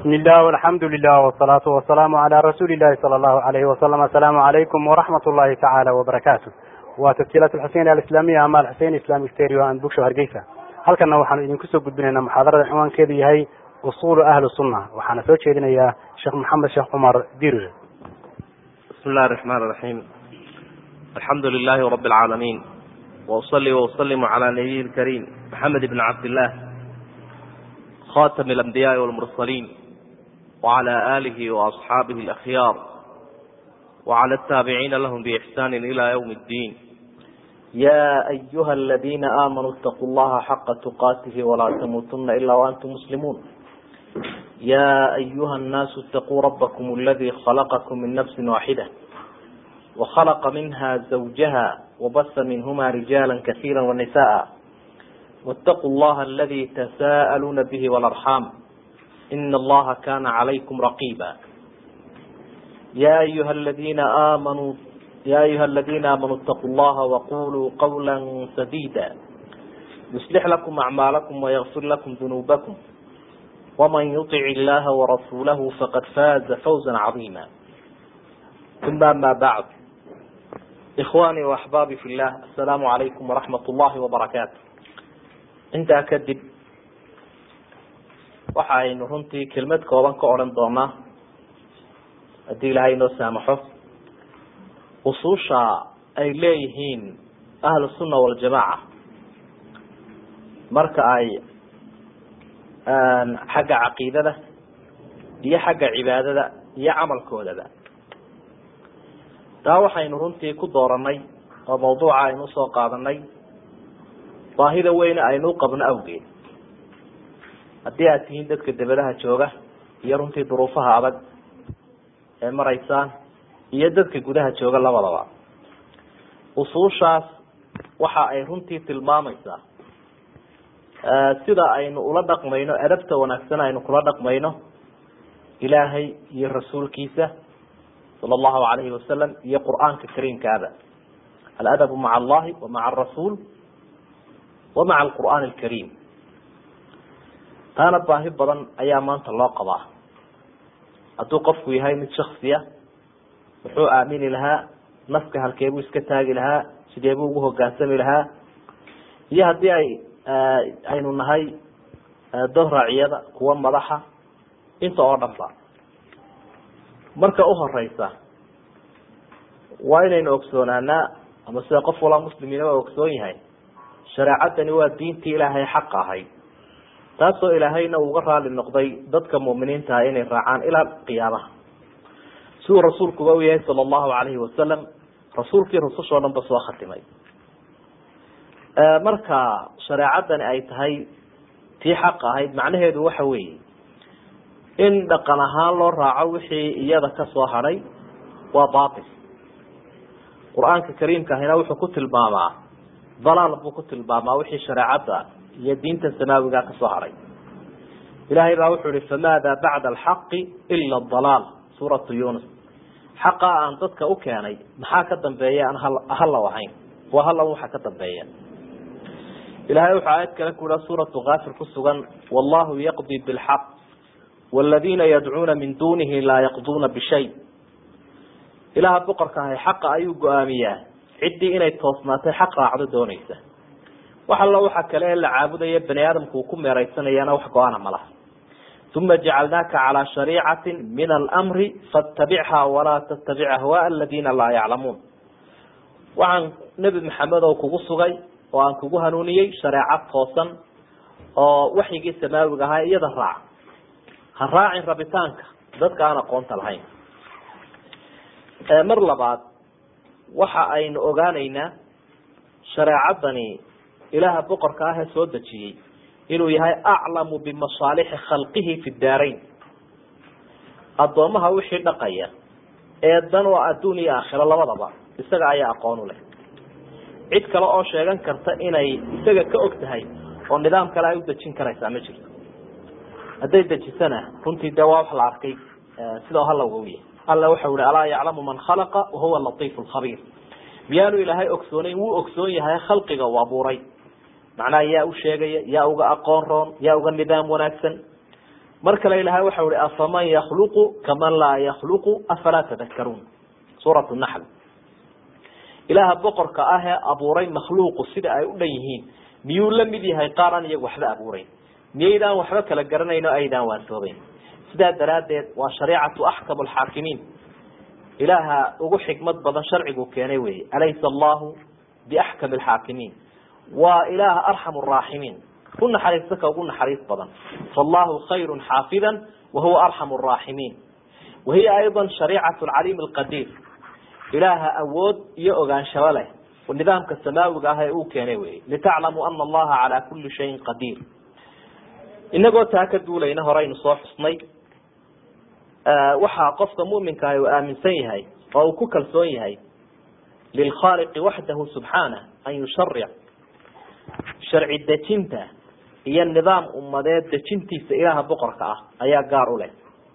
bismi illah alxamdu lilah wsalaatu wasalaamu calaa rasuuli llahi sala allahu alayhi wasalam assalaamu calaykum waraxmat ullahi tacaala wabarakaatu waa tasjiilaat alxuseyn alislaamiya ama alxuseyn islamic stereo and bookshow hargeysa halkanna waxaanu idinku soo gudbinaynaa muxaadarada cinwaankeedu yahay usulu ahli sunna waxaana soo jeedinayaa sheekh maxamed sheekh cumar dirir bismi illahi raxmaan raxiim alxamdu lilahi rabi alcaalamiin wausali wausalimu calaa nabiyi lkariim maxamed ibni cabdillaah khatami alambiyaai walmursaliin wacala aalihi waasxaabihi alakhyaar wacala altaabiciina lahum biixsaani ila ywm اddiin ya ayuha aladina aamanuu itaquu llaha xaqa tuqaatihi walaa tamuutuna ila waantum muslimuun ya ayuha annaasu itaquu rabakm aladi khalaqakum min nafsi waaxida وخلق منها زوجها وبث منهما رجالا كثيرا ونساء واتقوا الله الذي تساءلون به والأرحام إن الله كان عليكم رقيبا يا أيها الذين آمنوا يا أيها الذين آمنوا اتقوا الله وقولوا قولا سديدا يصلح لكم أعمالكم ويغفر لكم ذنوبكم ومن يطع الله ورسوله فقد فاز فوزا عظيما ثم ما بعد ikhwani waxbaabi fi llah assalaamu calaykum waraxmat ullahi wabarakaatu intaa kadib waxa aynu runtii kelmad kooban ka odhan doonaa haddii ilaahay inoo saamaxo usuusha ay leeyihiin ahlu sunna waljamaaca marka ay xagga caqiidada iyo xagga cibaadada iyo camalkoodaba taa waxaynu runtii ku dooranay oo mawduuca aynu usoo qaadanay baahida weyne aynu uqabno awgeed haddii aad tihiin dadka debadaha jooga iyo runtii duruufaha adag ee maraysaan iyo dadka gudaha jooga labadaba usuushaas waxa ay runtii tilmaamaysaa sida aynu ula dhaqmayno adabta wanaagsan aynu kula dhaqmayno ilaahay iyo rasuulkiisa sal allahu alayhi wasalam iyo qur'aanka kariimkaaba aladabu maca allahi wa maca arasuul wa maca alqur'aan alkariim taana baahi badan ayaa maanta loo qabaa hadduu qofku yahay mid shaksiya wuxuu aamini lahaa nafka halkeebuu iska taagi lahaa sideebuu ugu hogaansami lahaa iyo haddii ay aynu nahay dad raaciyada kuwa madaxa inta oo dhan ba marka uhoreysa waa inaynu ogsoonaanaa ama sida qof walaa muslimiina waa ogsoon yahay shareecadani waa diintii ilaahay xaqa ahayd taasoo ilaahayna uuga raali noqday dadka mu'miniintaha inay raacaan ilaa qiyaamaha siduu rasuulkuba u yahay sala allahu alayhi wasalam rasuulkii rusushoo dhan ba soo khatimay marka shareecadani ay tahay tii xaqa ahayd macnaheedu waxa weeye in dhaqan ahaan loo raaco wixii iyada ka soo hadhay waa batil qur-aanka kariimka ahina wuxuu ku tilmaamaa dalaal buu ku tilmaamaa wixii shareecadda iyo diinta samaawiga ka soo hadhay ilahay baa wuxuu ihi famaada bacda alxaqi ila dalaal suuratu yunus xaqa aan dadka u keenay maxaa ka dambeeya aan halaw ahayn waa halaw waxa ka dambeeya ilahay wuxuu aayad kale ku iha suuratu kaafir ku sugan wallahu yaqdi bilxaq wladina yadcuuna min dunihi laa yaqduuna bishay ilaha boqorka ahay xaqa ayuu go-aamiyaa ciddii inay toosnaatay xaq raacdo doonaysa wax alla waxa kale ee la caabudaya bani aadamku uu ku meereysanayana wax go-aana ma laha uma jacalnaaka calaa shariicati min almri fatabichaa walaa tattabic ahwaa aladina laa yaclamuun waxaan nebi maxamed oo kugu sugay oo aan kugu hanuuniyey shareecad toosan oo waxyigii samaawiga ahaa iyada raac ha raacin rabitaanka dadka aan aqoonta lahayn mar labaad waxa aynu ogaanaynaa shareecadani ilaaha boqorka ah ee soo dejiyey inuu yahay aclamu bimasaalixi khalqihi fi daarayn addoomaha wixii dhaqaya ee dan oo adduun iyo aakhiro labadaba isaga ayaa aqoon u leh cid kale oo sheegan karta inay isaga ka og tahay oo nidaam kale ay u dejin karaysaa ma jirto hadday dejisana runtii dee waa wax la arkay sida halawga u yahay alla waxau ihi alaa yaclamu man khalaqa wahuwa latiif lkhabiir miyaanu ilaahay ogsoonayn wuu ogsoon yahay khalqiga uu abuuray macnaha yaa u sheegaya yaa uga aqoon roon yaa uga nidaam wanaagsan mar kale ilahay waxau ihi afaman yakluqu kaman laa yakluqu afalaa tadakaruun suurat naxl ilaaha boqorka ah ee abuuray makhluuqu sida ay u dhan yihiin miyuu la mid yahay qaar aan iyagu waxba abuurayn miyaydaan waxba kala garanayn o aydaan waantoobeyn sidaa daraaddeed waa shareicatu axkamu alxaakimiin ilaaha ugu xikmad badan sharcigu keenay weeye alaysa allahu biaxkami alxaakimiin waa ilaaha arxam araaximiin ku naxariista ka ugu naxariis badan faallahu khayru xaafida wahuwa arxam araaximiin wahiya ayضa shariicat alcaliim alqadiir ilaaha awood iyo ogaanshaba leh nidaamka samaawiga ah ee uu keenay wey litaclamuu ana allaha calaa kuli shayin qadiir inagoo taa ka duulayna horeynu soo xusnay waxaa qofka muminkaah uu aaminsan yahay oo uu ku kalsoon yahay lilkhaaliqi waxdahu subxaanah an yusharic sharci dejinta iyo nidaam ummadeed dejintiisa ilaaha boqorka ah ayaa gaar u leh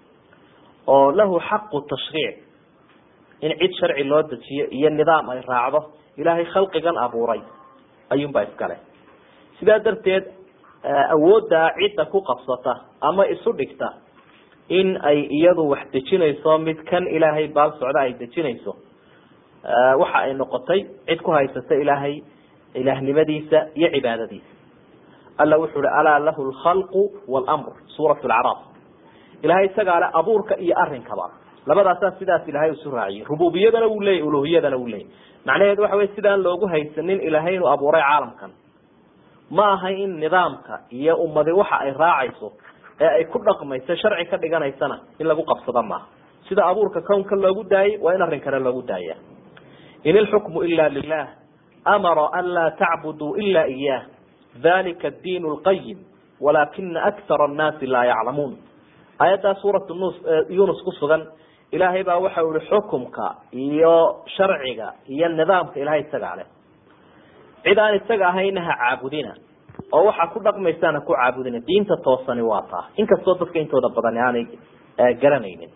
oo lahu xaqu tashriic in cid sharci loo dejiyo iyo nidaam ay raacdo ilaahay khalqigan abuuray ayuunbaa iskale sidaa darteed awooddaa cidda ku qabsata ama isu dhigta in ay iyadu wax dejinayso mid kan ilaahay baal socda ay dejinayso waxa ay noqotay cid ku haysata ilaahay ilaahnimadiisa iyo cibaadadiisa alla wuxuu hi alaa lahu lkhalqu wlmr suurat lacraaf ilahay isagaa le abuurka iyo arinkaba labadaasaa sidaas ilahay isu raaciyey rububiyadana wuu leeyay uluhiyadana wuu leeyay macnaheedu waxa wey sidaan loogu haysanin ilahay inuu abuuray caalamkan ma aha in nidaamka iyo ummadi waxa ay raacayso ee ay ku dhaqmayso sharci ka dhiganaysana in lagu qabsado maaha sida abuurka kownka loogu daayay waa in arrin kale loogu daaya in ilxukmu ila lilah amara an laa tacbuduu ila iyah dalika adiin lqayim walakina akthara annaasi laa yaclamuun aayaddaa suuratu nus yunus ku sugan ilaahay baa waxa ihi xukumka iyo sharciga iyo nidaamka ilahay isagaa leh cid aan isaga ahayna ha caabudina oo waxaa ku dhaqmaysaan ha ku caabudina diinta toosani waa taa inkastoo dadka intooda badan aanay garanaynin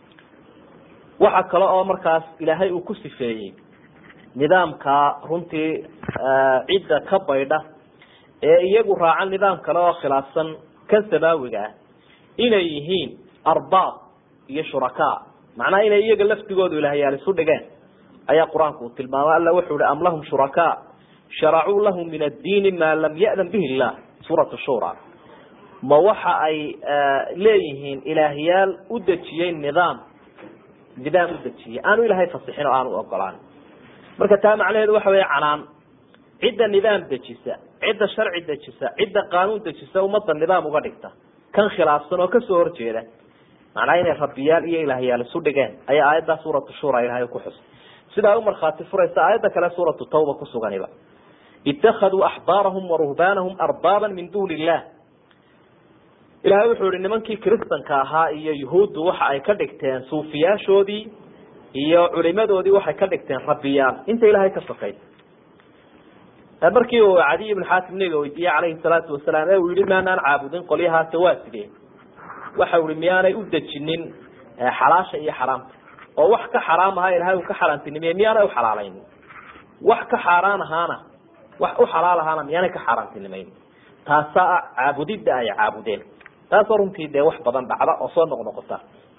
waxa kale oo markaas ilaahay uu ku sifeeyey nidaamka runtii cidda ka baydha ee iyagu raacan nidaam kale oo khilaafsan kan samaawiga ah inay yihiin arbaab iyo shurakaa macnaha inay iyaga laftigoodu ilaahyaal isu dhigeen ayaa qur-aanku uu tilmaamay alla wuxuu hi am lahum shurakaa sharacuu lahu min addiini maa lam ya'dan bihi illah suuratu shura ma waxa ay leeyihiin ilaahyaal u dejiyey nidaam nidaam u dejiyey aanu ilaahay fasixin oo aanu ogolaan marka taa macnaheedu waxa weya canaan cidda nidaam dejisa cidda sharci dejisa cidda qaanuun dejisa ummadda nidaam uga dhigta kan khilaafsan oo kasoo horjeeda macnaha inay rabbiyaal iyo ilaahyaal isu dhigeen ayaa aayaddaa suuratu shura ilahay ku xusay sidaa u markhaati furaysa aayadda kale suuratu tawba kusuganiba itakaduu axbaarahum waruhbaanahum arbaaban min duuni illah ilahay wuxuu yihi nimankii kristanka ahaa iyo yuhuuddu waxa ay ka dhigteen suufiyaashoodii iyo culimadoodii waxay ka dhigteen rabbiyaal inta ilahay ka sokaysa markii uu cadiy ibn xaatim nabiga weydiiyey calayhi salaatu wasalaam ee uu yihi maanaan caabudin qolyahaase waa sidee waxa ui miyaanay u dejinin xalaasha iyo xaraamta oo wax ka xaraam ahaa ilahay uu ka xaaraantinimeye miyaanay uxalaalayn wax ka xaaraan ahaana wax u xalaal ahaana miyaanay ka xaaraantinimayn taasaa caabudidda ay caabudeen taasoo runtii dee wax badan dhacda oo soo noqnoqota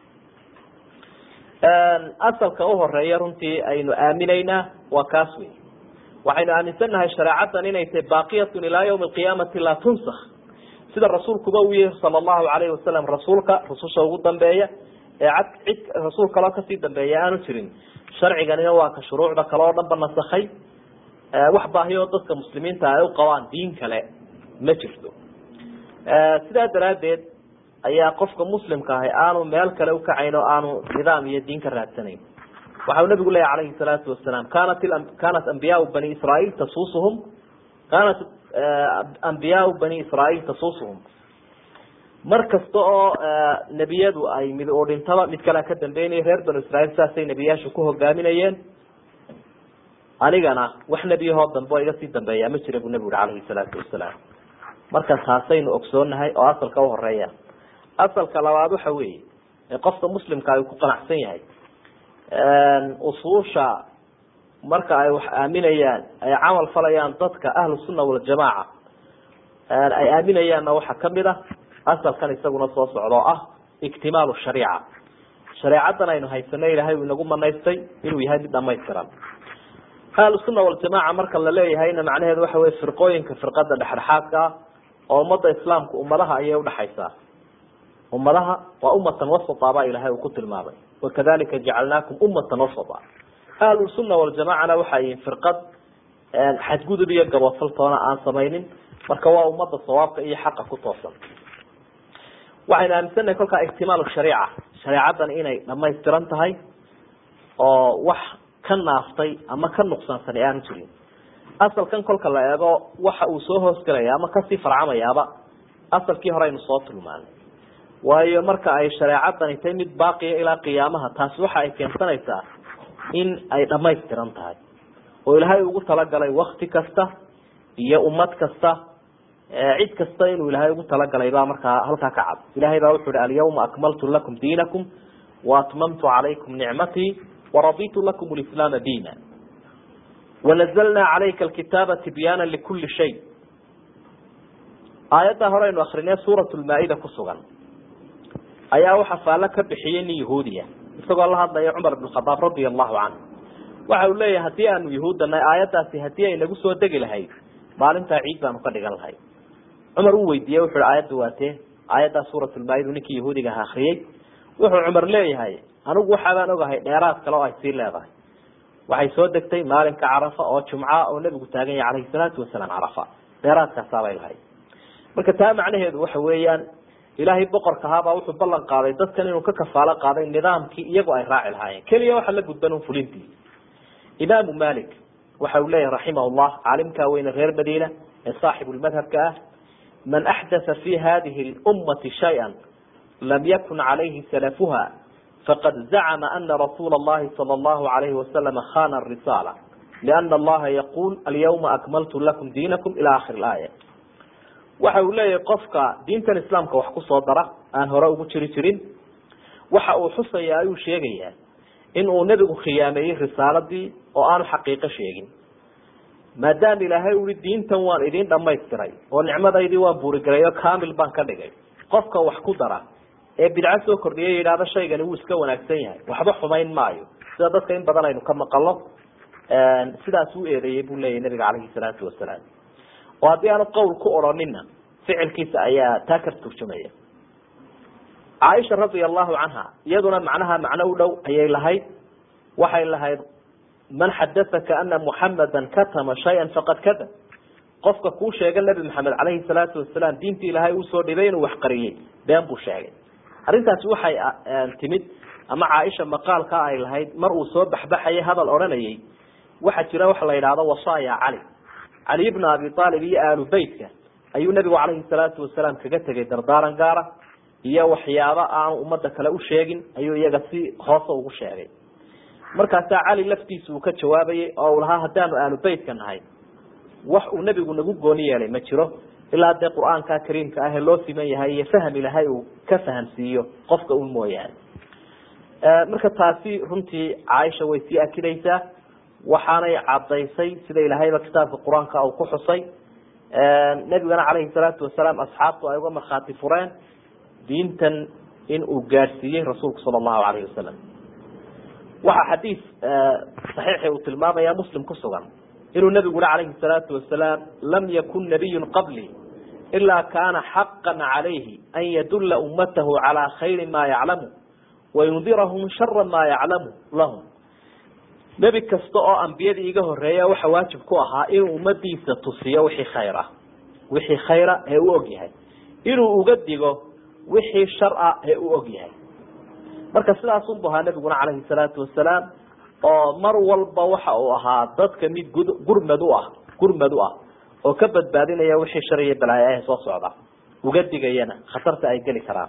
asalka uhoreeya runtii aynu aaminaynaa waa kaas wey waxaynu aaminsannahay shareecaddan inay tahay baaqiyatun ilaa yawmi alqiyaamati laa tunsak sida rasuulkuba uu yihi sala allahu alayhi wasalam rasuulka rususha ugu dambeeya ee cad cid rasuul kaloo kasii dambeeya aanu jirin sharciganina waa ka shuruucda kale oo dhan ba nasakhay wax baahiyoo dadka muslimiinta ay u qabaan diin kale ma jirto sidaa daraaddeed ayaa qofka muslimka ahi aanu meel kale ukacayn oo aanu nidaam iyo diin ka raadsanayn waxa uu nabigu leeyahy calayhi salaatu wasalaam kanat kanat ambiyaau bani israaiil tasuusuhum kanat ambiyaau bani israaiil tasuusuhum mar kasta oo nebiyadu ay mid uu dhintaba mid kalea ka dambeynaya reer banu israiil saasay nebiyaashu ku hogaaminayeen anigana wax nebiyahoo dambe oo iga sii dambeeyaa ma jira buu nebigu yihi calayhi salaatu wasalaam marka taasaynu ogsoonahay oo asalka uhoreeya asalka labaad waxa weeye ee qofka muslimka ay ku qanacsan yahay usuusha marka ay wax aaminayaan ay camal falayaan dadka ahlu sunna waljamaaca ay aaminayaanna waxaa kamid ah asalkan isaguna soo socda oo ah iktimaalu shariica shareecadan aynu haysano ilaahay uu inagu manaystay inuu yahay mid dhamaystiran ahlusunna waljamaca marka la leeyahayna macnaheedu waxa wey firqooyinka firqada dhexdhexaadka ah oo ummadda islaamka ummadaha ayay udhaxaysaa ummadaha waa ummatan wasata baa ilahay uu ku tilmaamay wakadalika jacalnaakum ummatan wasata ahlusunna waljamacana waxa yihin firqad xadgudub iyo gabofaltoona aan samaynin marka waa ummadda sawaabka iyo xaqa ku toosan waxaynu aaminsannahay kolkaa ixtimaalu shariica shareecadan inay dhamaystiran tahay oo wax ka naaftay ama ka nuqsaansanay aanu jirin asalkan kolka la eego waxa uu soo hoosgelaya ama kasii farcamayaaba asalkii hore aynu soo tilmaanay waayo marka ay shareecadani tahay mid baaqiya ilaa qiyaamaha taasi waxa ay keensanaysaa in ay dhamaystiran tahay oo ilaahay ugu talagalay wakti kasta iyo ummad kasta cid kasta inuu ilaahay ugu talagalay baa markaa halkaa ka cad ilahay baa wuxu uhi alyawma akmaltu lakum diinakum waatmamtu calaykum nicmatii waraditu lakum lislaama diina wanazalnaa calayka alkitaaba tibyaana likuli shay aayaddaa hore aynu akrinee suurat lmaa-ida ku sugan ayaa waxa faallo ka bixiyey nin yahuudiya isagoo la hadlaya cumar bn khadaab radia allahu canhu waxa uu leeyahay haddii aanu yahuuddanay aayaddaasi haddii ay nagu soo degi lahayd maalintaa ciid baanu ka dhigan lahay cumar uu weydiiyey wuxu uhi aayadda waatee aayaddaa suuratulmaa-ida ninkii yahuudiga aha akriyey wuxuu cumar leeyahay anigu waxaabaan ogahay dheeraad kale oo ay sii leedahay waxay soo degtay maalinka carafa oo jumca oo nebigu taagan yahay calayhi salaatu wasalaam carafa dheeraadkaasaabay lahayd marka taa macnaheedu waxa weeyaan ilaahay boqorka ahaabaa wuxuu ballan qaaday dadkan inuu ka kafaalo qaaday nidaamkii iyagu ay raaci lahaayeen keliya waxa la gudban un fulintii imaamu malik waxa uu leeyahay raximah llah caalimkaa weyne reer madiina ee saaxibulmadhabka ah man axdatha fi hadihi lummati shaya lam yakun calayhi salafuha faqad zacma ana rasuula اllahi salى اllahu alayhi wasalama khana risaala liana allaha yaquul alyawma akmaltu lakum diinakum ila akhiri aaya waxa uu leeyahay qofka diintan islaamka wax kusoo dara aan hore ugu jiri jirin waxa uu xusaya ayuu sheegayaa in uu nebigu khiyaameeyey risaaladii oo aanu xaqiiqo sheegin maadaama ilaahay ui diintan waan idin dhamaystiray oo nicmadaydii waan buurigelay oo kamil baan ka dhigay qofka wax ku dara ee bidco soo kordhiya yidhahdo shaygani wuu iska wanaagsan yahay waxba xumayn maayo sida dadka in badan aynu ka maqalo sidaas u eedeeyey buu leeyahy nabiga calayhi salaatu wasalaam oo haddii aanu qowl ku odhanina ficilkiisa ayaa taa ka turjumaya caaisha radia allahu canha iyaduna macnaha macno u dhow ayay lahayd waxay lahayd man xadaaka ana muxamada katama shaya faqad kadab qofka kuu sheega nebi maxamed calayhi salaatu wasalaam diintii ilaahay usoo dhibay inuu wax qariyey been buu sheegay arrintaasi waxay timid ama caaisha maqaalka ay lahayd mar uu soo baxbaxayay hadal odhanayay waxaa jira waxa la yidhahdo wasaaya cali cali bna abi aalib iyo aalu beytka ayuu nebigu calayhi salaatu wasalaam kaga tegay dardaaran gaara iyo waxyaabo aanu ummadda kale u sheegin ayuu iyaga si hoose ugu sheegay markaasaa cali laftiisa uu ka jawaabayay oo uu lahaa haddaanu aalu beytka nahay wax uu nebigu nagu gooni yeelay ma jiro ilaa dee qur-aanka kariimka ah ee loo siman yahay iyo faham ilahay uu ka fahamsiiyo qofka un mooyaane marka taasi runtii caaisha way sii akidaysaa waxaanay cadaysay sida ilaahayba kitaabka qur-aanka uu ku xusay nebigana calayhi salaatu wasalaam asxaabtu ay uga markhaati fureen diintan in uu gaadhsiiyey rasuulku sala allahu alayhi wasalam waxaa xadiis saxiixi uu tilmaamaya muslim ku sugan inuu nebigu uri calayhi salaatu wasalaam lam yakun nabiyun qablii ilaa kaana xaqan calayhi an yadulla ummatahu calaa khayri maa yaclamu wayundirahum shara maa yaclamu lahum nebi kasta oo ambiyadii iga horeeya waxa waajib ku ahaa inuu ummadiisa tusiyo wixii khayr ah wixii khayra ee u og yahay inuu uga digo wixii shar a ee u og yahay marka sidaasunbu ahaa nebiguna calayhi salaatu wasalaam oo mar walba waxa uu ahaa dadka mid gud gurmad u ah gurmad u ah oo ka badbaadinaya wixii shar iyo balaayo ee soo socda uga digayana khatarta ay geli karaan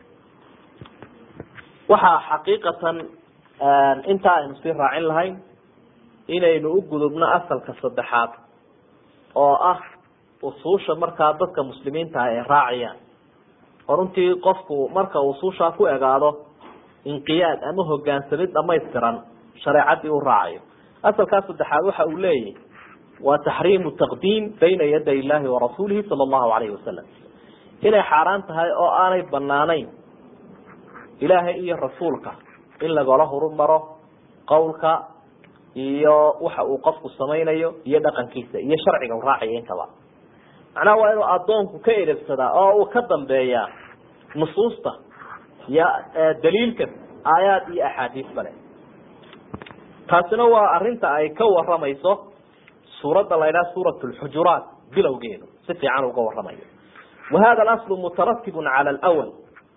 waxaa xaqiiqatan intaa aynu sii raacin lahayn inaynu u gudubno asalka saddexaad oo ah usuusha markaa dadka muslimiinta ah ay raacayaan oo runtii qofku marka usuushaa ku egaado inqiyaad ama hogaansamid dhamaystiran shareecadii u raacayo asalkaa saddexaad waxa uu leeyahy waa taxriimu taqdiim bayna yaday illahi warasuulihi sala allahu alayhi wasalam inay xaaraan tahay oo aanay banaanayn ilaahay iyo rasuulka in lagala horumaro qowlka iyo waxa uu qofku samaynayo iyo dhaqankiisa iyo sharciga u raacaya intaba macnaha waa inuu addoonku ka edebsadaa oo uu ka dambeeyaa nusuusta iyo daliilka aayaad iyo axaadiis bale taasina waa arinta ay ka waramayso suuradda la ydhaha suurat lxujuraat bilowgeedu si fiican uga waramayo wa hada alaslu mutaratibun cala alwal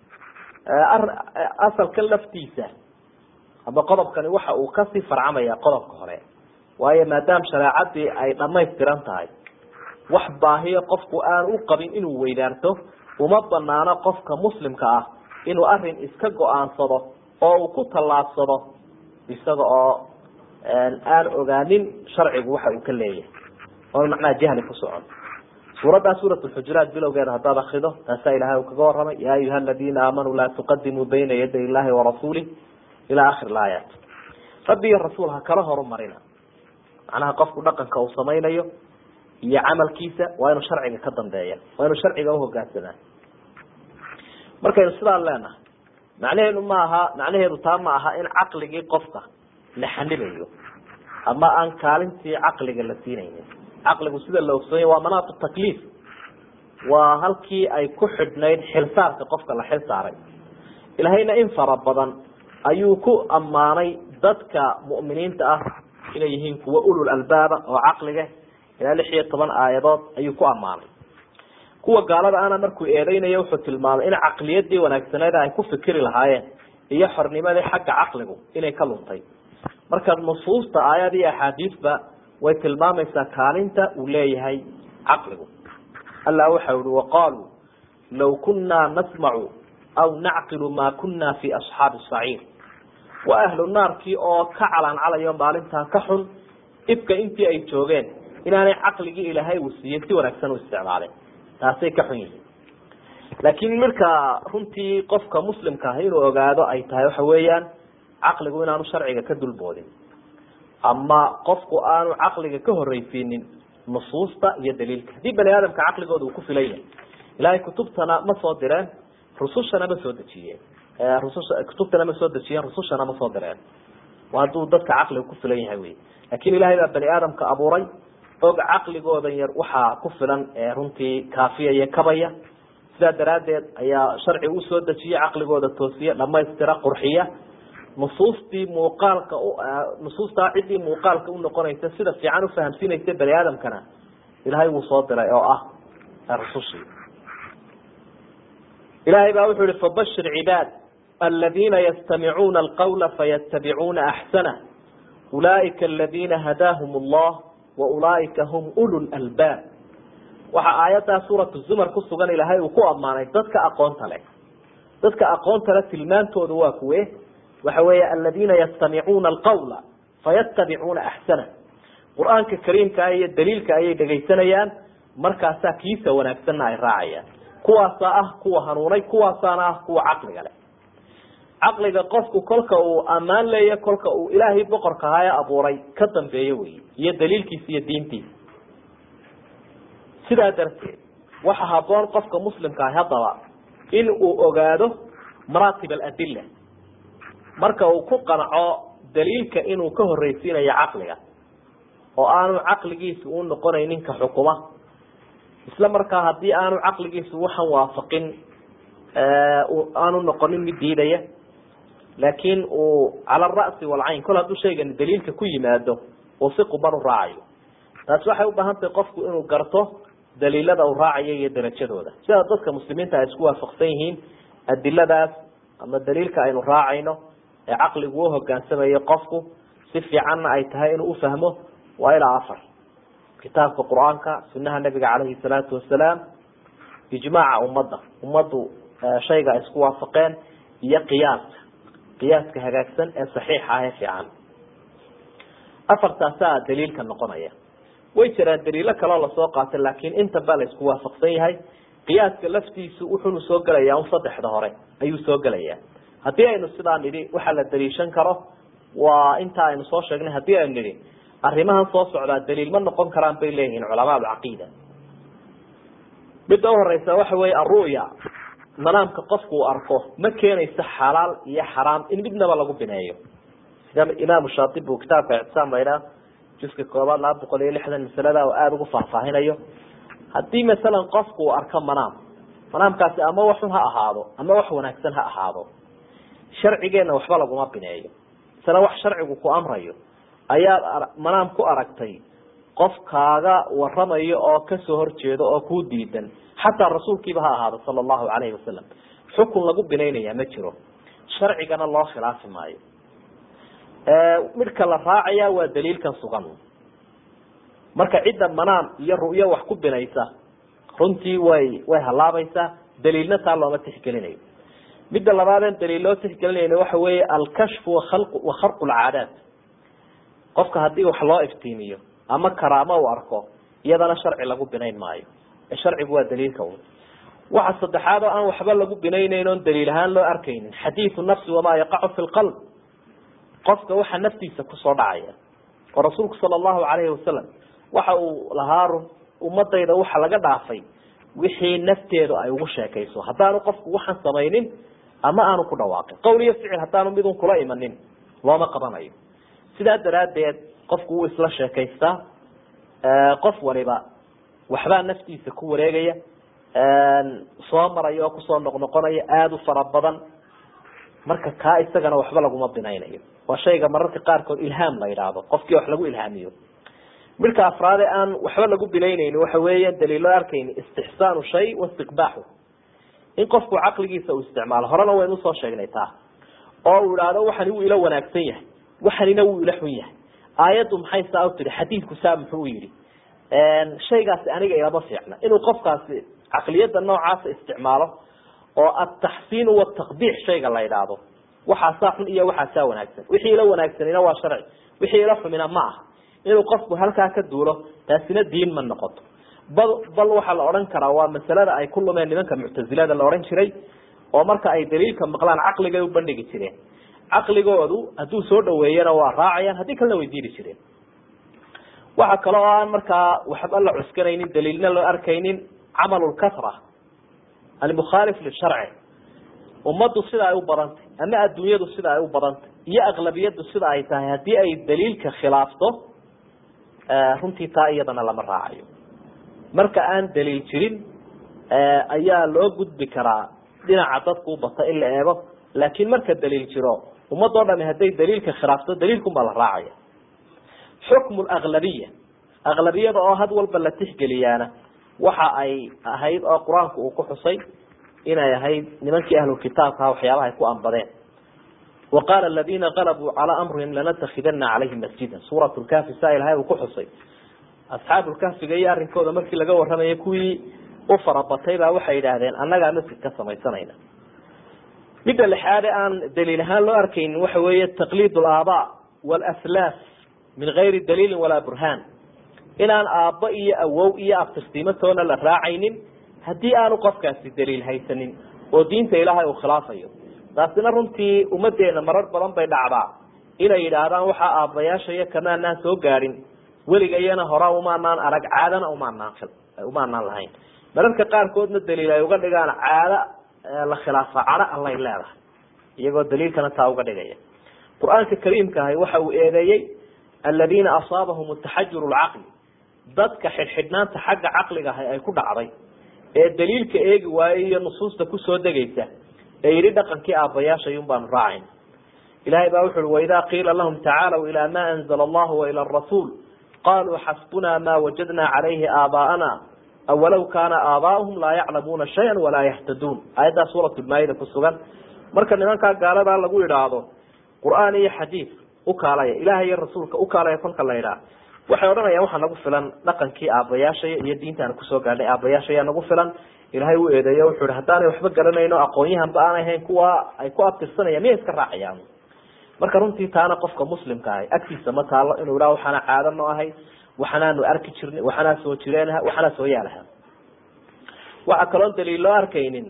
asalka laftiisa aba qodobkani waxa uu kasii farcamaya qodobka hore waayo maadaama shareecadii ay dhamaystiran tahay wax baahiyo qofku aan u qabin inuu weydaarto uma banaano qofka muslimka ah inuu arin iska go-aansado oo uu ku tallaabsado isaga oo aan ogaanin sharcigu waxa uu ka leeyahay oon macnaha jahli ku socon suuraddaa suurat lxujuraat bilowgeeda haddaad akrido taasaa ilahay uu kaga waramay ya ayuha aladiina aamanuu laa tuqadimuu bayna yaday illahi warasuulih ilaa akhir laayaat rabbi iyo rasuul ha kala horumarina macnaha qofku dhaqanka uu samaynayo iyo camalkiisa waa inuu sharciga ka dambeeya waa inuu sharciga uhogaansamaa markaynu sidaan leenahay macnaheedu ma aha macnaheedu taa ma aha in caqligii qofka la xanibayo ama aan kaalintii caqliga la siinaynin caqligu sida la ogsoonay waa manaatu takliif waa halkii ay ku xidhnayd xilsaarka qofka la xil saaray ilahayna in fara badan ayuu ku ammaanay dadka mu'miniinta ah inay yihiin kuwa ulul albaaba oo caqliga ilaa lix iyo toban aayadood ayuu ku ammaanay kuwa gaalada ana markuu eedeynayo wuxuu tilmaamay in caqliyadii wanaagsaneed ay ku fikiri lahaayeen iyo xornimadii xagga caqligu inay ka luntay marka nusuusta aayad iyo axaadiisba way tilmaamaysaa kaalinta uu leeyahay caqligu allah waxa ihi waqaaluu law kunaa nasmacu aw nacqilu ma kuna fi asxaabi saciir waa ahlu naarkii oo ka calaancalayo maalintaa ka xun ifka intii ay joogeen inaanay caqligii ilaahay uu siiyey si wanaagsan u isticmaaleen taasay ka xun yihiin laakiin marka runtii qofka muslimka ah inuu ogaado ay tahay waxa weeyaan caqligu inaanu sharciga ka dulboodin ama qofku aanu caqliga ka horreysiinin nusuusta iyo daliilka haddii bani aadamka caqligooda uu ku filan yahay ilaahay kutubtana ma soo direen rusushana ma soo dejiyeen rususha kutubtana ma soo dejiyeen rusushana ma soo direen waa hadduu dadka caqliga ku filan yahay wey laakin ilahay baa bani aadamka abuuray og caqligoodan yar waxaa ku filan runtii kaafiya iyo kabaya sidaa daraaddeed ayaa sharci usoo dejiya caqligooda toosiya dhamaystira qurxiya nusuustii muuqaalka nusuustaa ciddii muuqaalka unoqonaysa sida fiican ufahamsiinaysa bani aadamkana ilahay wuu soo diray oo ah rusushii ilahay baa wuxuu yihi fabashir cibaad aladiina yastamicuuna alqawla fayatabicuuna axsanah ulaaika aladina hadaahum allah wa ulaaika hum ulu lalbaab waxaa aayaddaa suuratu zumar ku sugan ilaahay uu ku ammaanay dadka aqoonta leh dadka aqoonta leh tilmaantooda waa kuwe waxa weeye aladiina yastamicuuna alqawla fayatabicuuna axsana qur-aanka kariimkaa iyo daliilka ayay dhegaysanayaan markaasaa kiisa wanaagsanna ay raacayaan kuwaasaa ah kuwa hanuunay kuwaasaana ah kuwa caqliga leh caqliga qofku kolka uu ammaan leeya kolka uu ilaahay boqorka ahaa ee abuuray ka dambeeyo wey iyo daliilkiisa iyo diintiisa sidaa darteed waxa haboon qofka muslimka ah haddaba in uu ogaado maraatib aladila marka uu ku qanco daliilka inuu ka horreysiinayo caqliga oo aanu caqligiisa u noqonaynin ka xukuma isla markaa haddii aanu caqligiisu waxan waafaqin aanu noqonin mid diidaya laakiin uu cala ara'si walcayn kol hadduu shaygani daliilka ku yimaado uu si quban u raacayo taasi waxay ubaahan tahay qofku inuu garto daliilada uu raacayo iyo darajadooda sida dadka muslimiinta ay isku waafaqsan yihiin adiladaas ama daliilka aynu raacayno ee caqligu u hogaansamayo qofku si fiicanna ay tahay inuu ufahmo waa ilaa afar kitaabka qur-aanka sunaha nabiga caleyhi salaatu wasalaam ijmaaca ummadda ummaddu shayga ay isku waafaqeen iyo qiyaaska qiyaaska hagaagsan ee saxiixa ah ee fiican afartaasaa daliilka noqonaya way jiraan daliilo kaleo lasoo qaatay laakiin inta baa la isku waafaqsan yahay qiyaaska laftiisu wuxuunu soo gelayaa un saddexda hore ayuu soo gelayaa haddii aynu sidaa nidhi waxaa la daliishan karo waa inta aynu soo sheegnay haddii aynu nidhi arrimahan soo socdaa daliil ma noqon karaan bay leeyihiin culamaa alcaqiida midda uhoreysa waxa weeye aru'ya manaamka qofku uu arko ma keenayso xalaal iyo xaraam in midnaba lagu bineeyo sida imaamu shaatibi uu kitaabka ictisaam laydhaa juska koobaad laba boqol iyo lixdan masalada oo aada ugu faahfaahinayo haddii masalan qofku uu arko manaam manaamkaasi ama waxun ha ahaado ama wax wanaagsan ha ahaado sharcigeenna waxba laguma bineeyo masale wax sharcigu ku amrayo ayaad manaam ku aragtay qof kaaga waramayo oo kasoo horjeedo oo kuu diidan xataa rasuulkiiba ha ahaado sala allahu calayhi wasalam xukun lagu binaynaya ma jiro sharcigana loo khilaafi maayo midhka la raacaya waa daliilkan sugan marka cidda manaam iyo ru'yo wax ku binaysa runtii way way halaabaysaa daliilna taa looma tixgelinayo midda labaadeen daliil loo tixgelinayna waxa weeye alkashfu waal wa kharqu lcaadaat qofka haddii wax loo iftiimiyo ama karaamo uu arko iyadana sharci lagu binayn maayo ee sharcigu waa daliilka un waxa saddexaad oo aan waxba lagu binaynayn oon daliil ahaan loo arkaynin xadiidu nafsi wamaa yaqacu fi lqalb qofka waxa naftiisa kusoo dhacaya oo rasuulku sala allahu calayhi wasalam waxa uu lahaa run ummadayda waxa laga dhaafay wixii nafteedu ay ugu sheekayso haddaanu qofku waxaan samaynin ama aanu ku dhawaaqin qowl iyo ficil haddaanu midun kula imanin looma qabanayo sidaa daraaddeed qofku wuu isla sheekaystaa qof waliba waxbaa naftiisa ku wareegaya soo maraya oo kusoo noqnoqonaya aada u fara badan marka kaa isagana waxba laguma binaynayo waa shayga mararka qaarkood ilhaam la yidhaahdo qofkii wax lagu ilhaamiyo midka afraade aan waxba lagu binaynayni waxa weeya daliilo arkayni istixsaanu shay waistiqbaaxu in qofku caqligiisa uu isticmaalo horena waynu usoo sheegnay taa oo uu idhaahdo waxani wuu ila wanaagsan yahay waxanina wuu ila xun yahay aayaddu maxay saa u tihi xadiidku saa muxuu yidhi shaygaasi aniga ilama fiicna inuu qofkaasi caqliyadda noocaasa isticmaalo oo ataxsiinu wataqbiix shayga la yidhaahdo waxaasaa xun iyo waxaasaa wanaagsan wixii ila wanaagsanina waa sharci wixii ila xumina ma aha inuu qofku halkaa ka duulo taasina diin ma noqoto bal bal waxaa la odhan karaa waa masalada ay ku lumeen nimanka muctazilada la odhan jiray oo marka ay daliilka maqlaan caqligay u bandhigi jireen caqligoodu hadduu soo dhaweeyana waa raacayaan haddii kalena way diidi jireen waxa kale oo aan markaa waxba la cuskanaynin daliilna loo arkaynin camal lkasra almukhaalif lisharci ummaddu sida ay u badantay ama adduunyadu sida ay u badantay iyo aqlabiyadu sida ay tahay haddii ay daliilka khilaafto runtii taa iyadana lama raacayo marka aan daliil jirin ayaa loo gudbi karaa dhinaca dadku u bata in la eego laakiin marka daliil jiro ummadoo dhami hadday daliilka khilaafto daliilkunbaa la raacaya xukmu aglabiya aglabiyada oo had walba la tixgeliyaana waxa ay ahayd oo qur-aanku uu ku xusay inay ahayd nimankii ahlukitaabkaha waxyaabaha ay ku ambadeen wa qaala aladina qalabuu calaa amrihim lanatakidana calayhim masjida suurat lkahfi saa ilahay uu ku xusay asxaabulkahfiga iyo arrinkooda markii laga waramayay kuwii u farabatay baa waxay yidhaahdeen annagaa masjid ka samaysanayna midda lixaade aan daliil ahaan loo arkaynin waxa weeye taqliid alaabaa walaslaaf min gayri daliilin walaa burhaan inaan aabbo iyo awow iyo abtirtiimatoona la raacaynin haddii aanu qofkaasi daliil haysanin oo diinta ilaahay uu khilaafayo taasina runtii ummadeena marar badan bay dhacdaa inay yidhaahdaan waxaa aabbayaasha iyo kamaanaan soo gaadhin weligayana hora umaanaan arag caadana umaanaan umaanaan lahayn mararka qaarkoodna daliil ay uga dhigaan caado la khilaafa cadho allay leedahay iyagoo daliilkana taa uga dhigaya qur-aanka kariimka ahi waxa uu eedeeyey aladiina asaabahum taxajur lcaqli dadka xidhxidhnaanta xagga caqliga ahi ay ku dhacday ee daliilka eegi waayey iyo nusuusta kusoo degaysa ee yidhi dhaqankii aabbayaashay un baanu raacayn ilahay baa wuxu uhi waidaa qiila lahum tacaalow ilaa ma anzla allahu waila arasuul qaluu xasbunaa ma wajadna calayhi aabaa'ana awalow kaana aabaa'uhum laa yaclamuuna shaya walaa yahtaduun aayaddaa suurat lmaayida ku sugan marka nimankaa gaaladaa lagu idhaahdo qur-aan iyo xadiid ukaalaya ilahay iyo rasuulka ukaalaya kolka la idhaah waxay odhanayaan waxaa nagu filan dhaqankii aabbayaashaya iyo diintaan kusoo gaadhay aabbayaashaya nagu filan ilahay u eedeeyo wuxuu ihi haddaanay waxba garanayno aqoonyahanba aanay ahayn kuwa ay ku abtirsanayaan miyay iska raacayaan marka runtii taana qofka muslimka ahay agtiisa ma taalo inuu idhaha waxaana caado no ahay waxanaanu arki jirnay waxanaa soo jireenaha waxanaa soo yaalaha waxaa kaloon daliil loo arkaynin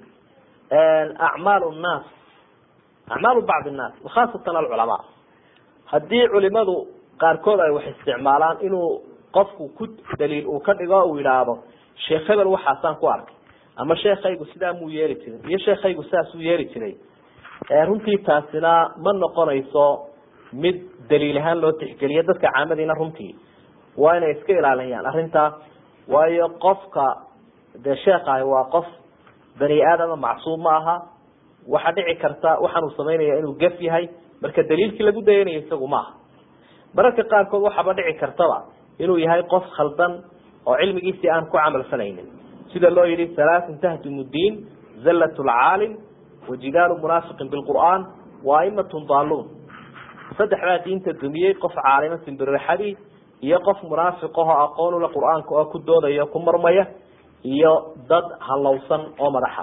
acmaal nnaas acmaalu bacdi nnaas wakhaasatan alculamaa haddii culimadu qaarkood ay wax isticmaalaan inuu qofku ku daliil uu ka dhigo uu yidhaahdo sheekh hebel waxaasaan ku arkay ama sheekaygu sidaa muu yeeli jirin iyo sheekaygu saasuu yeeli jiray runtii taasina ma noqonayso mid daliil ahaan loo tixgeliyo dadka caamadiina runtii waa inay iska ilaaliyaan arrintaa waayo qofka dee sheekhahi waa qof bani aadama macsuum ma aha waxaa dhici karta waxaanuu samaynaya inuu gaf yahay marka daliilkii lagu dayanayo isagu maaha mararka qaarkood waxaaba dhici kartaba inuu yahay qof khaldan oo cilmigiisii aan ku camal falaynin sida loo yihi halaaثun tahdimu diin zallat lcaalim wajidaalu munaafiqin bilqur'aan wa aimatun daaluun saddexdaa diinta dumiyey qof caalimo simbirixadii iyo qof munaafiqaho aqoon ule qur'aanka oo ku doodaya ku marmaya iyo dad halowsan oo madaxa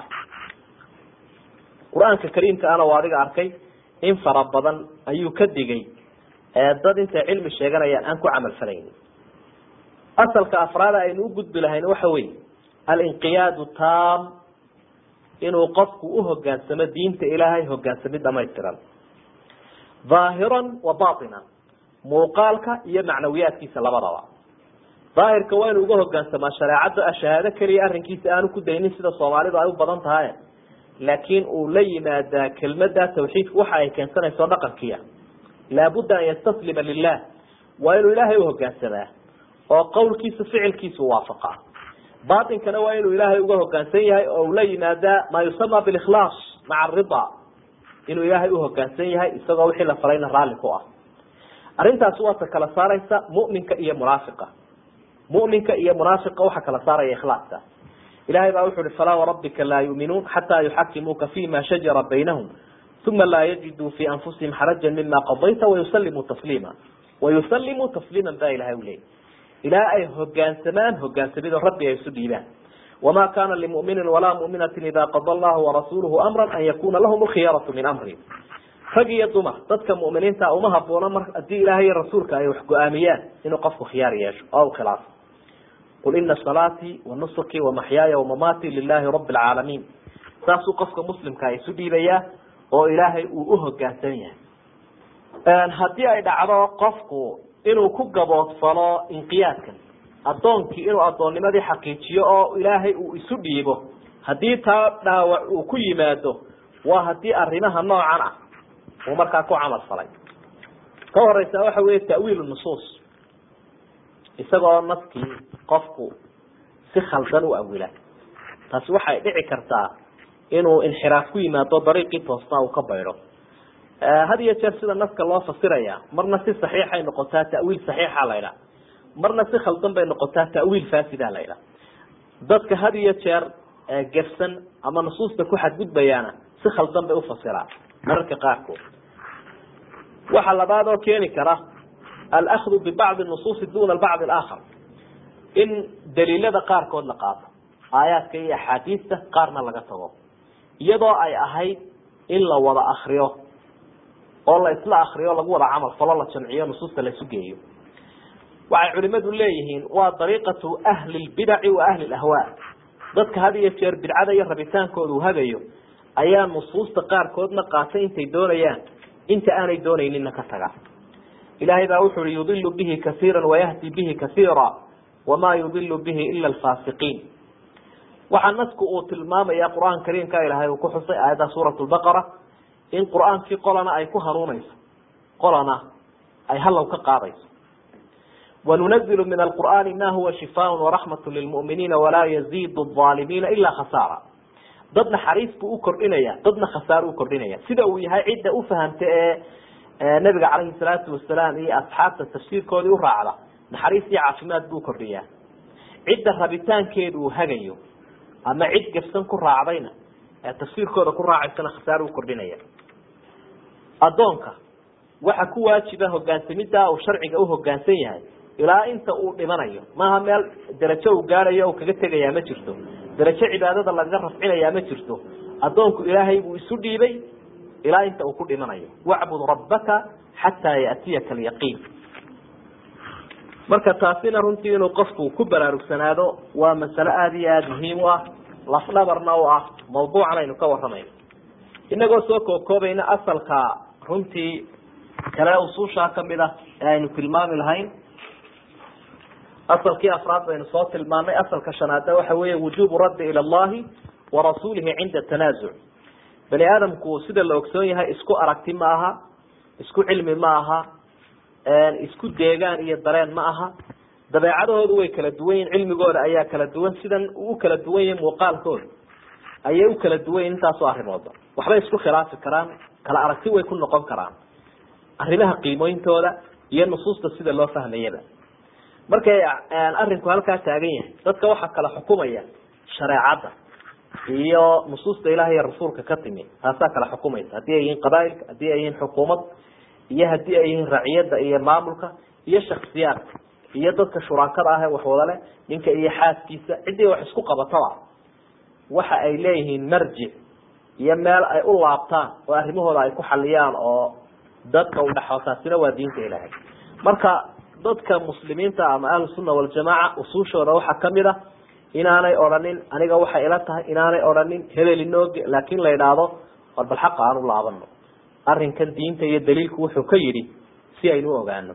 qur-aanka kariimka ana waa adiga arkay in fara badan ayuu ka digay dad intay cilmi sheeganayaan aan ku camal falaynin asalka afraada aynu u gudbi lahayn waxa weeye alinqiyaadu tam inuu qofku uhogaansamo diinta ilaahay hogaansamid dhamaystiran dhaahiran wa batinan muuqaalka iyo macnawiyaadkiisa labadaba daahirka waa inuu uga hogaansamaa shareecadda shahaado keliya arrinkiisa aanu ku daynin sida soomaalidu ay u badan tahay laakiin uu la yimaadaa kelmada tawxiidku waxa ay keensanayso dhaqankiia laabudda an yastaslima lilah waa inuu ilaahay uhogaansamaa oo qowlkiisu ficilkiisu waafaqa batinkana waa inuu ilaahay uga hogaansan yahay oo ula yimaadaa maa yusama bilikhlaas maca arida inuu ilaahay uhogaansan yahay isagoo wixii la falayna raalli ku ah arrintaasi waa ta kala saaraysa muminka iyo munaafiqa muminka iyo munaafiqa waxa kala saaraya ikhlaaska ilahay baa wuxu uhi falaa warabbika laa yuminuun xataa yuxakimuuka fima shajara baynahum uma laa yajiduu fi anfusihim xarajan mima qadayta wayusalimuu tasliima wayusalimuu tasliima baa ilahay uleeyay ilaa ay hogaansamaan hogaansamidoo rabbi ay isu dhiibaan wama kana limuminin walaa muminatin ida qada allahu warasuluhu amra an yakuna lahum lkhiyaratu min amri rag iyo dumar dadka muminiinta uma haboono mar hadii ilaahay iyo rasuulka ay wax go-aamiyaan inuu qofku khiyaar yeesho oo u khilaafo qul ina salaatii wanusuki wamaxyaaya wamamaati lilahi rabi lcaalamiin saasuu qofka muslimka isu dhiibayaa oo ilaahay uu uhogaansan yahay haddii ay dhacdo qofku inuu ku gaboodfalo inqiyaadkan addoonkii inuu addoonnimadii xaqiijiyo oo ilaahay uu isu dhiibo haddii taa dhaawac uu ku yimaado waa haddii arrimaha noocan ah uu markaa ku camal falay ka horeysa waxa weeye ta'wiil nusuus isagoo naskii qofku si khaldan u awila taasi waxay dhici kartaa inuu inxiraaf ku yimaado dariiqii toosnaa uu ka baydho had iyo jeer sida naska loo fasiraya marna si saxiixay noqotaa ta'wiil saxiixa la ydhaha marna si khaldan bay noqotaa ta'wiil faasida la ydhaha dadka had iyo jeer gefsan ama nusuusta ku xadgudbayaana si khaldan bay ufasiraan mararka qaarkood waxa labaad oo keeni kara alahdu bibacdi nusuusi duna bacdi alaakhar in daliilada qaarkood la qaato aayaadka iyo axaadiista qaarna laga tago iyadoo ay ahayd in la wada akriyo oo la isla akriyo lagu wada camal falo la jamciyo nusuusta la isu geeyo waxay culimadu leeyihiin waa dariiqatu ahli lbidaci wa ahli lahwaa dadka had iyo jeer bidcada iyo rabitaankooda uu hagayo ayaa nusuusta qaarkoodna qaatay intay doonayaan inta aanay doonayninna ka taga ilahay baa wuxu uhi yudilu bihi kasiira wayahdi bihi kasiira wamaa yudilu bihi ila alfaasiqiin waxaa nasku uu tilmaamaya qur-aan kariimka ilahay uu ku xusay aayadda suurat lbaqara in qur-aankii qolana ay ku hanuunayso qolana ay halow ka qaadayso wanunazilu min alqur'aani ma huwa shifaan waraxmat lilmu'miniina walaa yaziidu alaalimiina ila khasaara dad naxariis buu u kordhinaya dadna khasaaro u kordhinaya sida uu yahay cidda ufahamta ee nabiga calayhi salaatu wasalaam iyo asxaabta tafsiirkoodii u raacda naxariis iyo caafimaad buu kordhiyaa cidda rabitaankeedu uu hagayo ama cid gafsan ku raacdayna ee tafsiirkooda ku raacaysana khasaaro u kordhinaya addoonka waxa ku waajiba hogaansamida uu sharciga u hogaansan yahay ilaa inta uu dhimanayo maaha meel darajo uu gaadhayo kaga tegayaa ma jirto darajo cibaadada lagaga rafcinayaa ma jirto addoonku ilaahay buu isu dhiibay ilaa inta uu ku dhimanayo wacbud rabbaka xataa yatiyaka alyaqiin marka taasina runtii inuu qofku ku baraarugsanaado waa masale aada iyo aada muhiim u ah lafdhabarna u ah mawduucan aynu ka waramayno inagoo soo kookoobayna asalka runtii kale usuushaa kamid ah ee aynu tilmaami lahayn asalkii afraad baynu soo tilmaanay asalka shanaadna waxa weeye wujubu raddi ila allahi warasuulihi cinda tanaasuc bani aadamku sida la ogsoon yahay isku aragti ma aha isku cilmi ma aha isku deegaan iyo dareen ma aha dabeecadahoodu way kala duwan yihin cilmigooda ayaa kala duwan sidan u kala duwan yihin muuqaalkooda ayay u kala duwan yihin intaasoo arrimooda waxbay isku khilaafi karaan kala aragti way ku noqon karaan arrimaha qiimooyintooda iyo nusuusta sida loo fahmayaba markay arinku halkaa taagan yahay dadka waxaa kala xukumaya shareecadda iyo nusuusta ilaah iyo rasuulka ka timi taasaa kala xukumaysa haddii ay yihiin qabaailka haddii ay yihiin xukuumad iyo haddii ay yihiin raciyadda iyo maamulka iyo shaksiyaadka iyo dadka shuraakada ah ee waxwada leh ninka iyo xaaskiisa ciddii wax isku qabataba waxa ay leeyihiin marjic iyo meel ay u laabtaan oo arrimahooda ay ku xaliyaan oo dadka udhexo taasina waa diinta ilaahay marka dadka muslimiinta ama ahlusunna waljamaaca usuushooda waxaa kamid a inaanay odhanin aniga waxay ila tahay inaanay odhanin hebel inooge laakin la idhaahdo war bal xaqa aan u laabano arrinkan diinta iyo daliilku wuxuu ka yidhi si aynu u ogaano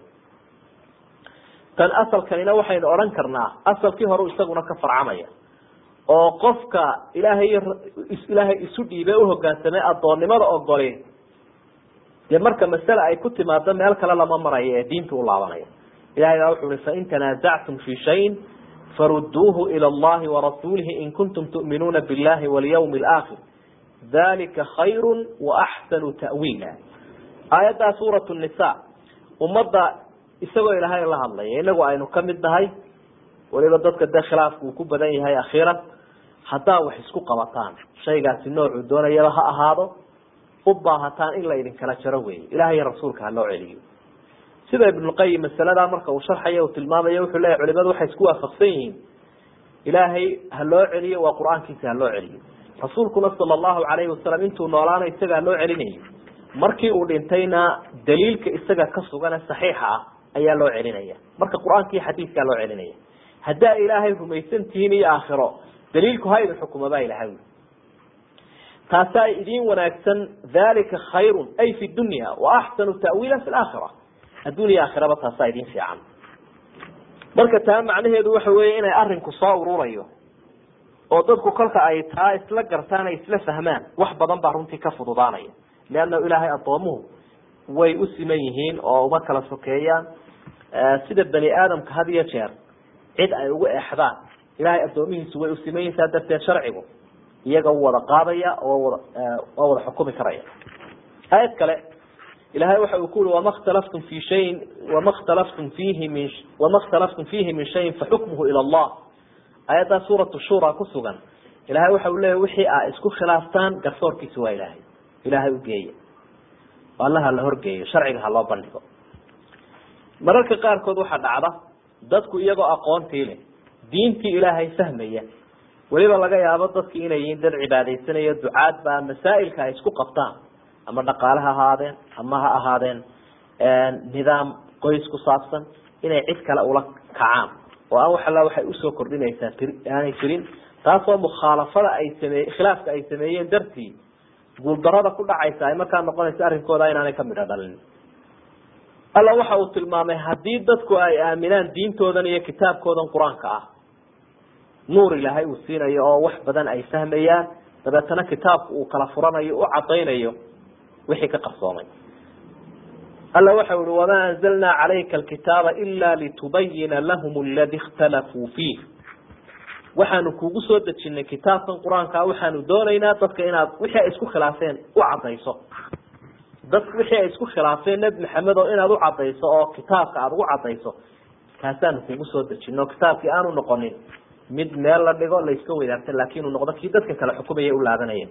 tan asalkanina waxaynu odhan karnaa asalkii hore isaguna ka farcamaya oo qofka ilaahay ilaahay isu dhiibe uhogaansamay addoonnimada ogoli dee marka masale ay ku timaado meel kale lama marayo ee diinta u laabanaya ilahay baa wuxu uhi fain tanaasactum fi shayin faruduuhu ila allahi warasuulihi in kuntum tu'minuuna billahi walyawmi alaakhir dalika khayru waaxsanu ta'wiila aayaddaa suurat nisa ummadda isagoo ilaahay la hadlaya inagu aynu kamid nahay waliba dadka dee khilaafku uu ku badan yahay akhiiran haddaa wax isku qabataan shaygaasi noocuu doonayaba ha ahaado u baahataan in la idinkala jaro weeye ilahay iyo rasuulka ha loo celiyo sida ibnulqayim masaladaa marka uu sharxayo uu tilmaamayo wuxuu leeyahy culimadu waxay isku waafaqsan yihiin ilaahay ha loo celiyo waa qur-aankiisa ha loo celiyo rasuulkuna sala allahu calayhi wasalam intuu noolaana isaga ha loo celinayo markii uu dhintayna daliilka isaga ka sugane saxiixa ah ayaa loo celinaya marka qur-aanka iyo xadiiskaa loo celinaya haddaa ilaahay rumaysan tihiin iyo aakhiro daliilku ha idin xukuma baa ilahay taasaa idiin wanaagsan dalika khayrun ay fi dunya wa axsanu ta'wiila fi laakhira adduun iyo aakhiraba taasaa idin fiican marka taa macnaheedu waxa weeye inay arinku soo ururayo oo dadku kolka ay taa isla gartaan ay isla fahmaan wax badan baa runtii ka fududaanaya leannahu ilaahay addoomuhu way u siman yihiin oo uma kala sokeeyaan sida bani aadamka had iyo jeer cid ay ugu exdaan ilahay addoomihiisu way usiman yihin saa darteed sharcigu iyaga u wada qaadaya oo wada waa wada xukumi karaya aayad kale ilahay waxa uu ku uri wama khtalaftum fi shayin wama khtalaftum fiihi min wama khtalaftum fiihi min shayin faxukmuhu ila allah aayaddaa suuratu shura ku sugan ilahay waxa uu leeyahy wixii aa isku khilaaftaan garsoorkiisa waa ilaahay ilaahay ugeeya alla ha la horgeeyo sharciga ha loo bandhigo mararka qaarkood waxaa dhacda dadku iyagoo aqoontii leh diintii ilaahay fahmaya weliba laga yaabo dadki inay yihiin dad cibaadaysanayo ducaad baa masaa'ilka ay isku qabtaan ama dhaqaale ha ahaadeen ama ha ahaadeen nidaam qoys ku saabsan inay cid kale ula kacaan oo aan wax alla waxay usoo kordhinaysaa aanay jirin taasoo mukhaalafada ay sameye khilaafka ay sameeyeen dartii guuldarada ku dhacaysa ay markaa noqonaysa arrinkooda inaanay ka midho dhalin alla waxa uu tilmaamay haddii dadku ay aaminaan diintoodan iyo kitaabkoodan qur-aanka ah nuur ilaahay uu siinayo oo wax badan ay fahmayaan dabeetana kitaabku uu kala furanayo u cadaynayo wixii ka qarsoomay alla waxa uhi wamaa anzalnaa calayka alkitaaba ila litubayina lahum aladi ikhtalafuu fiih waxaanu kugu soo dejinay kitaabkan qur-aankaa waxaanu doonaynaa dadka inaad wixii ay isku khilaafeen u cadayso dadka wixii ay isku khilaafeen nebi maxamed oo inaad u cadayso oo kitaabka aada ugu cadayso kaasaanu kugu soo dejino kitaabkii aanu noqonin mid meel la dhigo la iska wadaagta laakin uu noqdo kii dadka kale xukumaya u laabanaya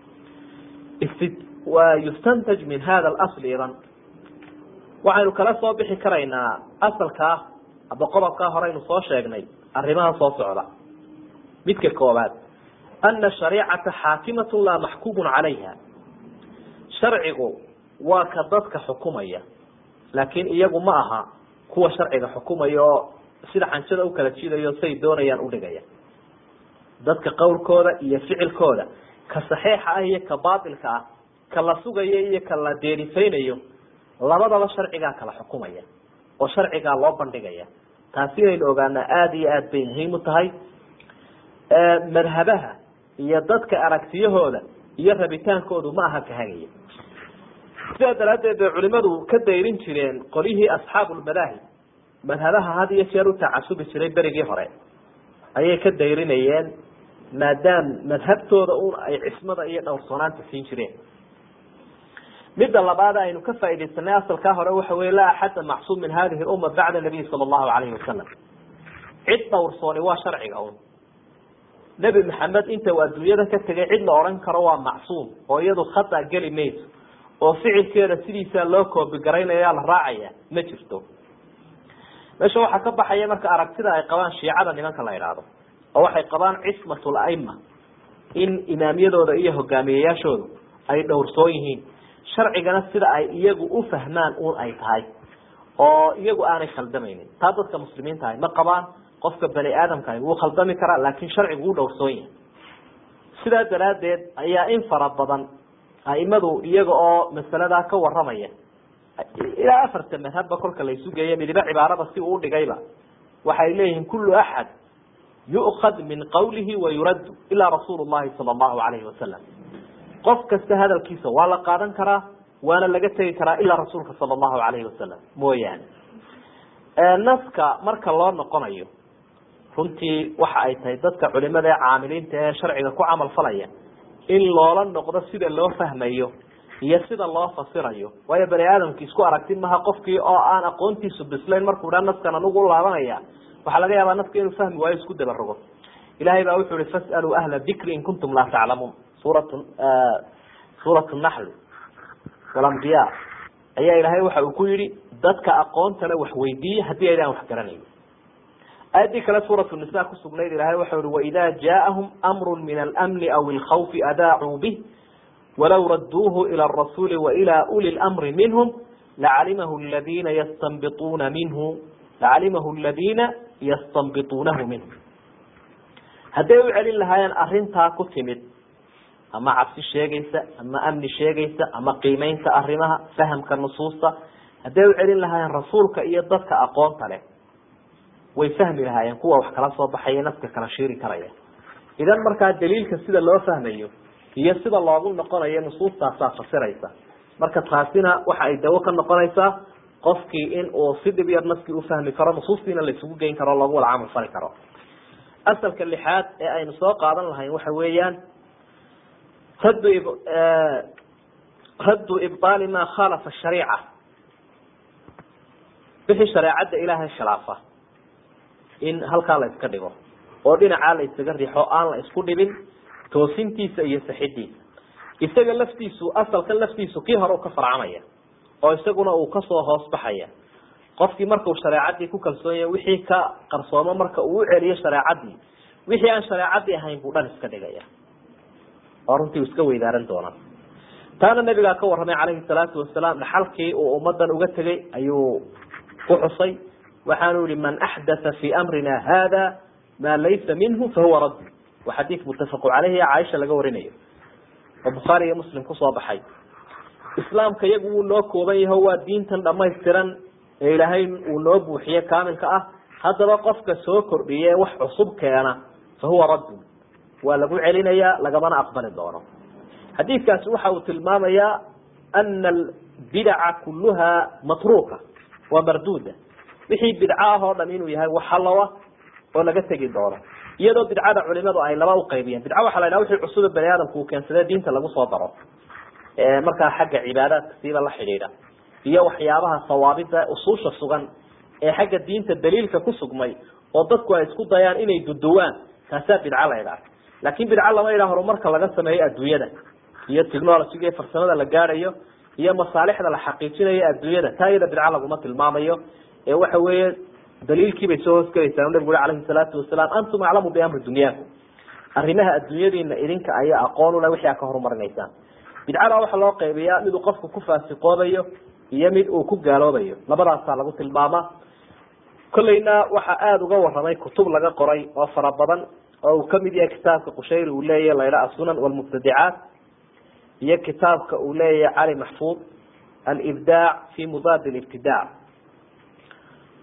wa yustantaj min hada asl idan waxaynu kala soo bixi karaynaa asalkaa aba qodobkaa horeynu soo sheegnay arrimaha soo socda midka koobaad ana shariicata xaakimatun laa maxkuumun calayha sharcigu waa ka dadka xukumaya laakiin iyagu ma aha kuwa sharciga xukumaya oo sida xanjada ukala jidayo say doonayaan udhigaya dadka qowlkooda iyo ficilkooda ka saxiixa ah iyo ka baatilka ah ka la sugayo iyo ka la deerifaynayo labadaba sharcigaa kala xukumaya oo sharcigaa loo bandhigaya taasi inaynu ogaanaa aada iyo aad bay muhiim u tahay madhabaha iyo dadka aragtiyahooda iyo rabitaankoodu ma aha kahagaya sidaa daraaddeed bay culimadu ka dayrin jireen qolyihii asxaabulmadaahib madhabaha had iyo jeer u tacasubi jiray berigii hore ayay ka dayrinayeen maadaam madhabtooda un ay cismada iyo dhowrsoonaanta siin jireen midda labaad aynu ka faaidaysanay asalkaa hore waxa wey laa axada macsuum min hadihi umma bacda nabiy sala allahu alayhi wasalam cid dhowrsooni waa sharciga un nebi maxamed inta uu adduunyada ka tegay cid la odhan karo waa macsuum oo iyadu khata geli mayso oo ficilkeeda sidiisaa loo koobigaraynaya la raacaya ma jirto meesha waxaa ka baxaya marka aragtida ay qabaan shiicada nimanka la idhaahdo oo waxay qabaan cismatul aima in imaamyadooda iyo hogaamiyeyaashoodu ay dhowrsoon yihiin sharcigana sida ay iyagu u fahmaan un ay tahay oo iyagu aanay khaldamaynin taa dadka muslimiinta ahay ma qabaan qofka bani aadamkaah wuu khaldami karaa laakin sharcigu wuu dhowrsoon yahay sidaa daraaddeed ayaa in fara badan aimadu iyaga oo masaladaa ka waramaya ilaa afarta madhabba kolka laysu geeyo midiba cibaarada si uu udhigayba waxay leeyihiin kullu axad yu'kad min qawlihi wa yuraddu ilaa rasuulu llahi sala allahu alayhi wasalam qof kasta hadalkiisa waa la qaadan karaa waana laga tegi karaa ilaa rasuulka sala allahu alayhi wasalam mooyaane naska marka loo noqonayo runtii waxa ay tahay dadka culimada ee caamiliinta ee sharciga ku camal falaya in loola noqdo sida loo fahmayo iyo sida loo fasirayo waayo bani aadamki isku aragti maha qofkii oo aan aqoontiisu bislayn markuu dhaa naskan anugu laabanaya waxaa laga yaabaa naska inuu fahmi waayo isku dabarogo ilahay baa wuxu uhi fas'aluu ahla dikri in kuntum laa taclamuun suurat suurat naxl walambiya ayaa ilaahay waxa uu ku yihi dadka aqoontana wax weydiiya haddii aydaan wax garanayn aayadii kale suuratu nisa kusugnayd ilahay waxa uhi waida jaaahum amru min almni aw ilkhawfi adaacuu bih walaw raduuhu ilى الrasuuli wailى uli اlamri minhum lacalimahu ladina yastanbiuuna minhu lacalimahu ladina yastanbituunahu minhu hadday u celin lahaayeen arintaa ku timid ama cabsi sheegaysa ama amni sheegaysa ama qiimeynta arimaha fahamka nusuusta hadday u celin lahaayeen rasuulka iyo dadka aqoonta leh way fahmi lahaayeen kuwa wax kala soo baxaya naska kala shiiri karaya idan markaa daliilka sida loo fahmayo iyo sida loogu noqonayo nusuustaasaa fasiraysa marka taasina waxa ay dawo ka noqonaysaa qofkii in uu si dhib yar naskii ufahmi karo nusuustiina laisugu geyn karo o loogu wada camal fali karo asalka lixaad ee aynu soo qaadan lahayn waxa weeyaan raddu raddu ibطaali ma khalafa shariica wixii shareecadda ilaahay khilaafa in halkaa la iska dhigo oo dhinacaa la isaga rixo aan la isku dhibin toosintiisa iyo saxidiisa isaga laftiisu asalkan laftiisu kii hore u ka farcamaya oo isaguna uu kasoo hoos baxaya qofkii markau shareecadii ku kalsoonyahy wixii ka qarsoomo marka uu u celiyo shareecadii wixii aan shareecadii ahayn buu dhan iska dhigaya oo runtii uu iska weydaaran doonaa taana nabigaa ka warramay calayhi salaatu wasalaam dhaxalkii uu ummadan uga tegay ayuu ku xusay waxaanu yihi man axdatha fi amrina hada ma laysa minhu fahuwa radd waa xadiid muttafaqu caleyhi caaisha laga warinayo oo bukhaari iyo muslim kusoo baxay islaamka iyagu wuu noo kooban yaho waa diintan dhamaystiran ee ilaahay uu noo buuxiye kaamilka ah haddaba qofka soo kordhiye wax cusub keena fa huwa raddun waa lagu celinayaa lagamana aqbali doono xadiidkaasi waxa uu tilmaamayaa ana albidaca kuluha matruuka waa marduuda wixii bidco ah oo dham inuu yahay wax halowa oo laga tegi doono iyadoo bidcada culimadu ay laba uqaybiyeen bidca waxa la ydhaha wixii cusube bani aadamku uu keensade diinta lagu soo daro markaa xagga cibaadaadka siiba la xidhiidha iyo waxyaabaha sawaabida usuusha sugan ee xagga diinta daliilka ku sugmay oo dadku ay isku dayaan inay duduwaan taasaa bidco la ydhaha laakin bidco lama yidhaha horumarka laga sameeyo adduunyada iyo technologyga iyo farsamada la gaadhayo iyo masaalixda la xaqiijinayo adduunyada taa iyada bidco laguma tilmaamayo ee waxa weeye daliilkii bay soo hoosgelaysaa nabigu ui alayhi salaatu wasalaam antum aclamu biamri dunyaakum arrimaha adduunyadiina idinka ayaa aqoon ule wixii a ka horumarinaysaan bidcada waxaa loo qaybiyaa mid uu qofku ku faasikoobayo iyo mid uu ku gaaloobayo labadaasaa lagu tilmaamaa kolleyna waxaa aada uga waramay kutub laga qoray oo fara badan oo uu kamid yahay kitaabka qushayri uu leeyahy layla asunan walmubtadicaat iyo kitaabka uu leeyahay cali maxfuud alibdaac fi mudaad libtidaac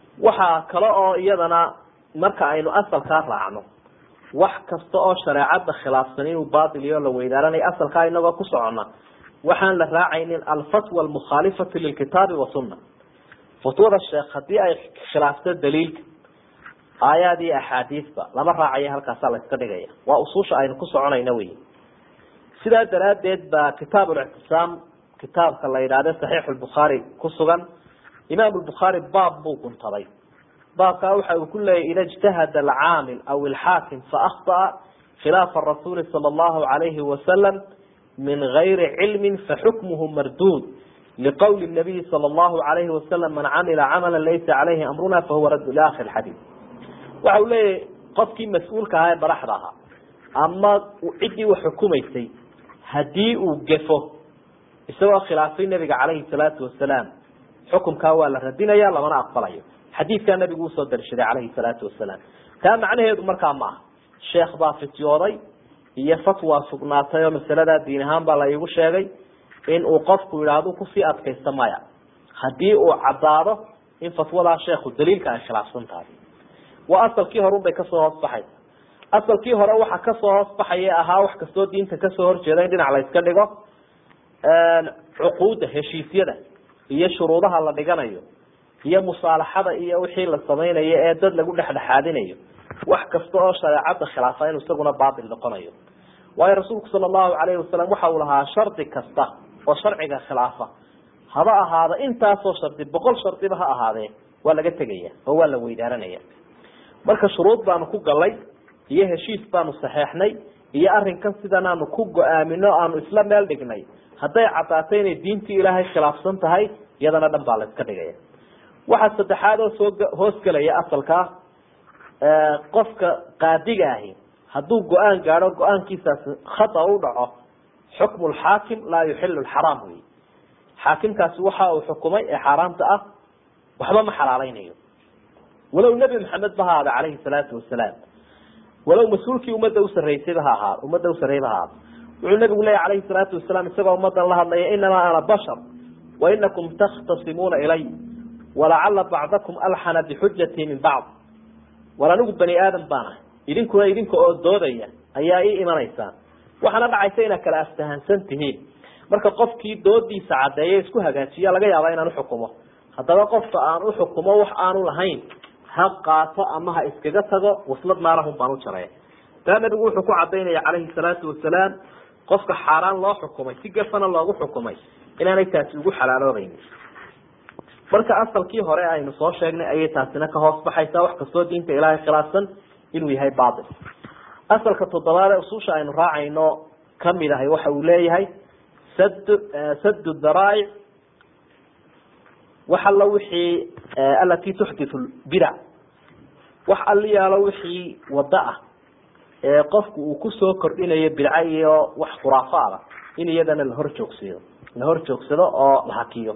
waxaa kale oo iyadana marka aynu asalkaa raacno wax kasta oo shareecada khilaafsan inuu bail iyo la weydaaranay asalkaa inagoo ku socona waxaan la raacaynin alfatwa almukhaalifatu lilkitaabi wasuna fatwada sheekh haddii ay khilaafto daliilka aayaad iyo axaadiisba lama raacayo halkaasaa la iska dhigaya waa usuusha aynu ku soconayna wey sidaa daraadeed baa kitaab lictisaam kitaabka la yidhahde saxiix lbukhaari ku sugan imaam lbukhaari baab buu guntaday baabkaa waxa uu ku leeyahy ida ijtahada alcaamil aw ilxaakim faakطأa khilaafa rasuuli salى اllahu alayhi wasalam min gayri cilmi faxukmuhu marduud liqowli nabiyi salى اllahu alayhi wasalam man camila camala laysa calayhi amruna fahuwa radd ila akhir xadiid waxa uu leeyahy qofkii mas-uulka ahaa ee madaxda ahaa ama ciddii wax xukumaysay haddii uu gefo isagoo khilaafay nabiga calayhi salaatu wasalaam xukumkaa waa la radinaya lamana aqbalayo xadiidkaa nabigu usoo darshaday calayhi salaatu wasalaam taa macnaheedu markaa ma aha sheekh baa fityooday iyo fatwa sugnaatay oo masaladaa diin ahaan baa la iigu sheegay in uu qofku yidhaahdo kusii adkaysta maya haddii uu caddaado in fatwadaa sheekhu daliilka ay khilaafsan tahay waa asalkii hore unbay kasoo hoos baxaysa asalkii hore waxa kasoo hoos baxaya ahaa wax kastoo diinta kasoo horjeeda in dhinac la iska dhigo cuquudda heshiisyada iyo shuruudaha la dhiganayo iyo musaalaxada iyo wixii la samaynayo ee dad lagu dhexdhexaadinayo wax kasta oo shareecada khilaafa inuu isaguna baatil noqonayo waayo rasuulku sala allahu calayhi wasalam waxa uu lahaa shardi kasta oo sharciga khilaafa haba ahaada intaasoo shardi boqol shardiba ha ahaadee waa laga tegaya oo waa la weydaaranaya marka shuruud baanu ku galay iyo heshiis baanu saxeexnay iyo arrinkan sidan aanu ku go-aamino aanu isla meel dhignay hadday caddaatay inay diintii ilaahay khilaafsan tahay iyadana dhan baa la iska dhigaya waxaa saddexaad oo soo hoosgelaya asalkaa qofka qaadiga ahi hadduu go-aan gaadho go-aankiisaasi khata u dhaco xukmu lxaakim laa yuxilu lxaraam wey xaakimkaasi waxa uu xukumay ee xaaraamta ah waxba ma xalaaleynayo walow nebi maxamed ba ha ahaada calayhi salaatu wasalaam walow mas-uulkii ummadda usaraysayba ha ahaa ummadda usarayba ha ahaada wuxuu nabigu leeyahy calayhi salaatu wasalaam isagoo ummadan la hadlaya inamaa ana bashar wa inakum takhtasimuuna ilay walacala bacdakum alxana bixujatii min bacd war anigu bani aadam baan ahay idinkuna idinka oo doodaya ayaa ii imanaysaan waxaana dhacaysa inaad kala aftahansan tihiin marka qofkii doodiisa caddeeya isku hagaajiya laga yaaba inaan uxukumo haddaba qofka aan uxukumo wax aanu lahayn ha qaato ama ha iskaga tago waslad naarahun baan u jaraya taa nabigu wuxuu ku cadaynaya calayhi salaatu wasalaam qofka xaaraan loo xukumay si gafana loogu xukumay inaanay taasi ugu xalaaloobayni marka asalkii hore aynu soo sheegnay ayay taasina ka hoos baxaysaa wax kastoo diinta ilaahay khilaafsan inuu yahay bail asalka toddobaad ee ususha aynu raacayno kamid ahay waxa uu leeyahay sad sad daraa'ic wax alla wixii alati tuxdithu bidac wax alliyaalo wixii wada ah ee qofku uu kusoo kordhinayo bidco iyo wax khuraafaada in iyadana la hor joogsado la hor joogsado oo la hakiyo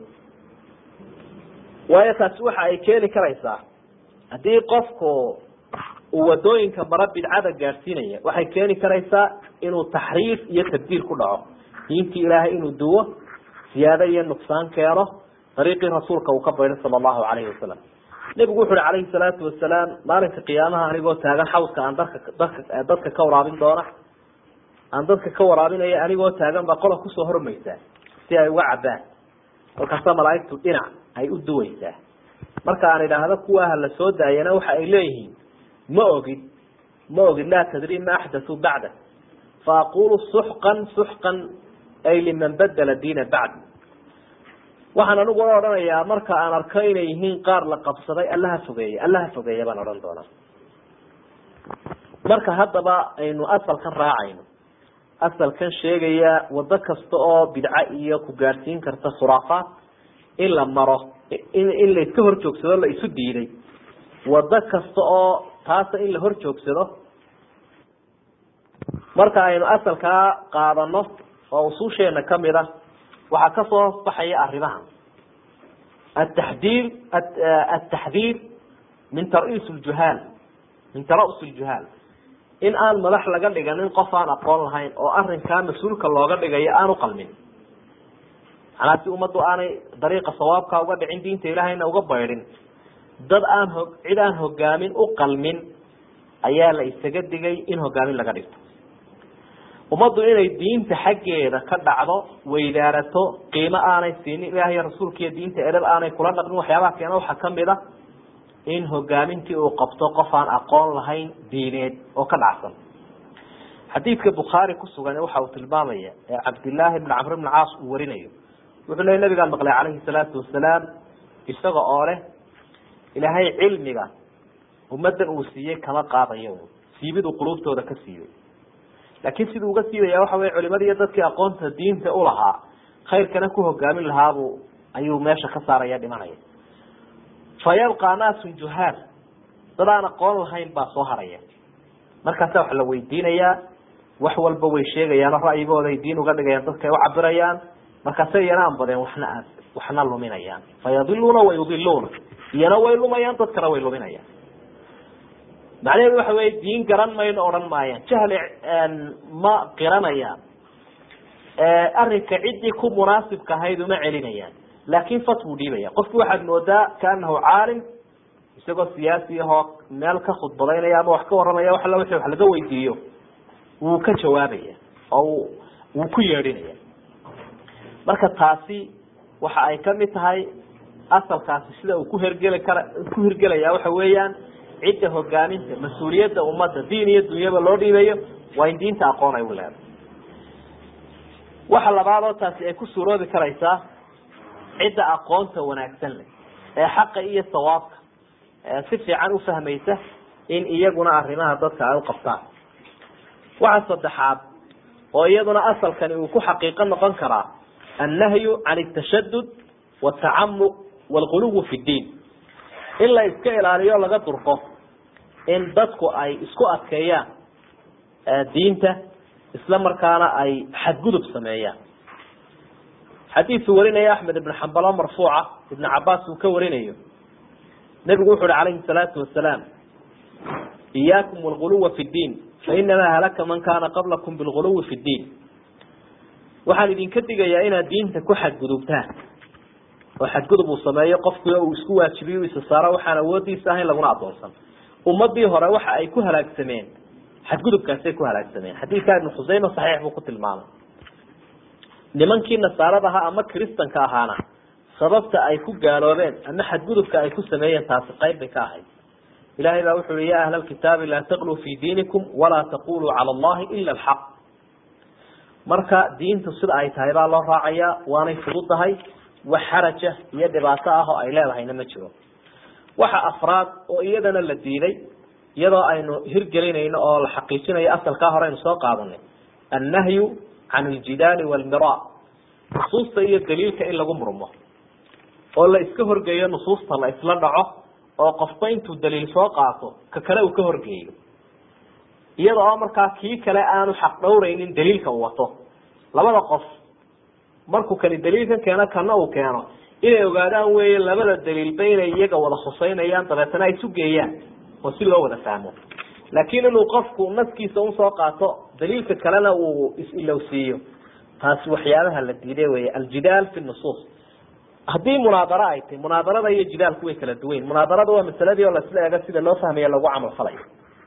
waayo taasi waxa ay keeni karaysaa haddii qofku uu wadooyinka mara bidcada gaadhsiinaya waxay keeni karaysaa inuu taxriif iyo tabdiil ku dhaco diintii ilaahay inuu duwo siyaado iyo nuqsaan keeno dariiqii rasuulka uu ka bayday sala allahu calayhi wasalam nebigu wuxu uhi calayhi salaatu wasalaam maalinka qiyaamaha anigoo taagan xawdka aan dadka dadka dadka ka waraabin doona aan dadka ka waraabinaya anigoo taagan baa qola kusoo hormaysaa si ay uga cabbaan kolkaasa malaaigtu dhinac ay u duweysaa marka aan idhaahdo kuwaaha la soo daayana waxa ay leeyihiin ma ogid ma ogid laa tadri ma axdatuu bacda fa aqulu suxqan suxqan ay liman badela diina bacdi waxaan anigu odhanayaa marka aan arko inay yihiin qaar la qabsaday allaha fogeeye allaha fogeeya baan odhan doonaa marka haddaba aynu asalkan raacayno asalkan sheegaya wado kasta oo bidco iyo ku gaadhsiin karta khuraafaat in la maro in la iska hor joogsado la isu diiday wado kasta oo taasa in la hor joogsado marka aynu asalkaa qaadano oo usuusheena kamid a waxaa kasoo hoosbaxaya arrimaha ataxdiir ataxdiir min taris ljuhaal min tara'us ljuhaal in aan madax laga dhiganin qof aan aqoon lahayn oo arrinkaa mas-uulka looga dhigayo aan u qalmin manaa si ummaddu aanay dariiqa sawaabka uga dhicin diinta ilaahayna uga baydhin dad aan ho cid aan hogaamin u qalmin ayaa la isaga digay in hogaamin laga dhigto ummaddu inay diinta xaggeeda ka dhacdo weydaarato qiimo aanay siinin ilaahay rasuulkiiyo diinta edhab aanay kula dhaqmin waxyaabaha keena waxaa kamid a in hogaamintii uu qabto qof aan aqoon lahayn diineed oo ka dhacsan xadiidka bukhaari kusugan waxa uu tilmaamaya ee cabdillaahi bn camr bn caas uu warinayo wuxuu leey nabigaan maqlay calayhi salaatu wasalaam isaga oo leh ilaahay cilmiga ummaddan uu siiyey kama qaadayo siibid uu quluubtooda ka siibay laakiin siduu uga siibaya waxa wey culimadii iyo dadkii aqoonta diinta ulahaa khayrkana ku hogaamin lahaabuu ayuu meesha ka saaraya dhimanaya fa yabqa naasun juhaal dad aan aqoon lahayn baa soo haraya markaasa wax la weydiinayaa wax walba way sheegayaano ra'yigooda ay diin uga dhigayaan dadka ay u cabirayaan markaase iyana aan badeen waxna a waxna luminayaan fayadiluuna wayudiluuna iyana way lumayaan dadkana way luminayaan macnaheedu waxa wey diin garan mayno odhan maayaan jahli ma qiranayaan arrinka ciddii ku munaasibka ahayd uma celinayaan laakin fatwuu dhiibaya qofki waxaad moodaa kaanahu caalim isagoo siyaasi ahoo meel ka khudbadaynaya ama wax ka waramaya wax alla wixii wax laga weydiiyo wuu ka jawaabaya oo wuu ku yeedhinaya marka taasi waxa ay kamid tahay asalkaasi sida uu ku hergeli kara ku hirgelaya waxa weeyaan cidda hogaaminta mas-uuliyadda ummadda diin iyo dunyaba loo dhiibayo waa in diinta aqoon ay u leedahay waxa labaad oo taasi ay ku suuroobi karaysaa cidda aqoonta wanaagsan leh ee xaqa iyo sawaabka si fiican ufahmaysa in iyaguna arrimaha dadka ay u qabtaan waxa saddexaad oo iyaduna asalkani uu ku xaqiiqo noqon karaa annahyu can altashadud watacamuq waalguluwi fi ddiin in la iska ilaaliyo laga durko in dadku ay isku adkeeyaan diinta isla markaana ay xadgudub sameeyaan xadiisu warinaya axmed ibn xambalo marfuuca ibn cabaas uu ka warinayo nebigu wuxu uhi calayhi salaatu wasalaam iyaakum wlguluwa fi ddiin fainamaa halaka man kaana qablakum bilguluwi fi ddiin waxaan idinka digayaa inaad diinta ku xadgudubtaan oo xadgudub uu sameeyo qofkii uu isku waajibiyo u isa saaro waxaan awoodiisa ahayn laguna adoonsan ummadii hore waxa ay ku halaagsameen xadgudubkaasay ku halaagsameen xadiidka ibnu khuseyme saxiix buu ku tilmaamay nimankii nasaarada ahaa ama kristanka ahaana sababta ay ku gaaloobeen ama xadgudubka ay ku sameeyeen taasi qayb bay ka ahayd ilahay baa wuxu uhi ya ahla alkitaabi laa taqluu fi diinikum walaa taquluu cala allahi ila alxaq marka diintu sida ay tahay baa loo raacayaa waanay fududahay wax xaraja iyo dhibaato ah oo ay leedahayna ma jiro waxa afraad oo iyadana la diiday iyadoo aynu hirgelinayno oo la xaqiijinayo asalkaa hore aynu soo qaadanay annahyu can aljidaali walmira nusuusta iyo daliilka in lagu murmo oo la iska horgeeyo nusuusta la isla dhaco oo qofba intuu daliil soo qaato ka kale uu ka horgeeyo iyada oo markaa kii kale aanu xaq dhowraynin daliilka uu wato labada qof markuu kani daliilkan keeno kana uu keeno inay ogaadaan weeye labada daliilba inay iyaga wada khuseynayaan dabeetana ay isu geeyaan oo si loo wada fahmo laakiin inuu qofku naskiisa usoo qaato daliilka kalena uu is-ilowsiiyo taasi waxyaabaha la diiday wey aljidaal fi nusuus haddii munaadaro ay tahy munaadarada iyo jidaalku way kala duwayn munaadarada waa masaladii oo lasla eego sida loo fahmaya lagu camal falayo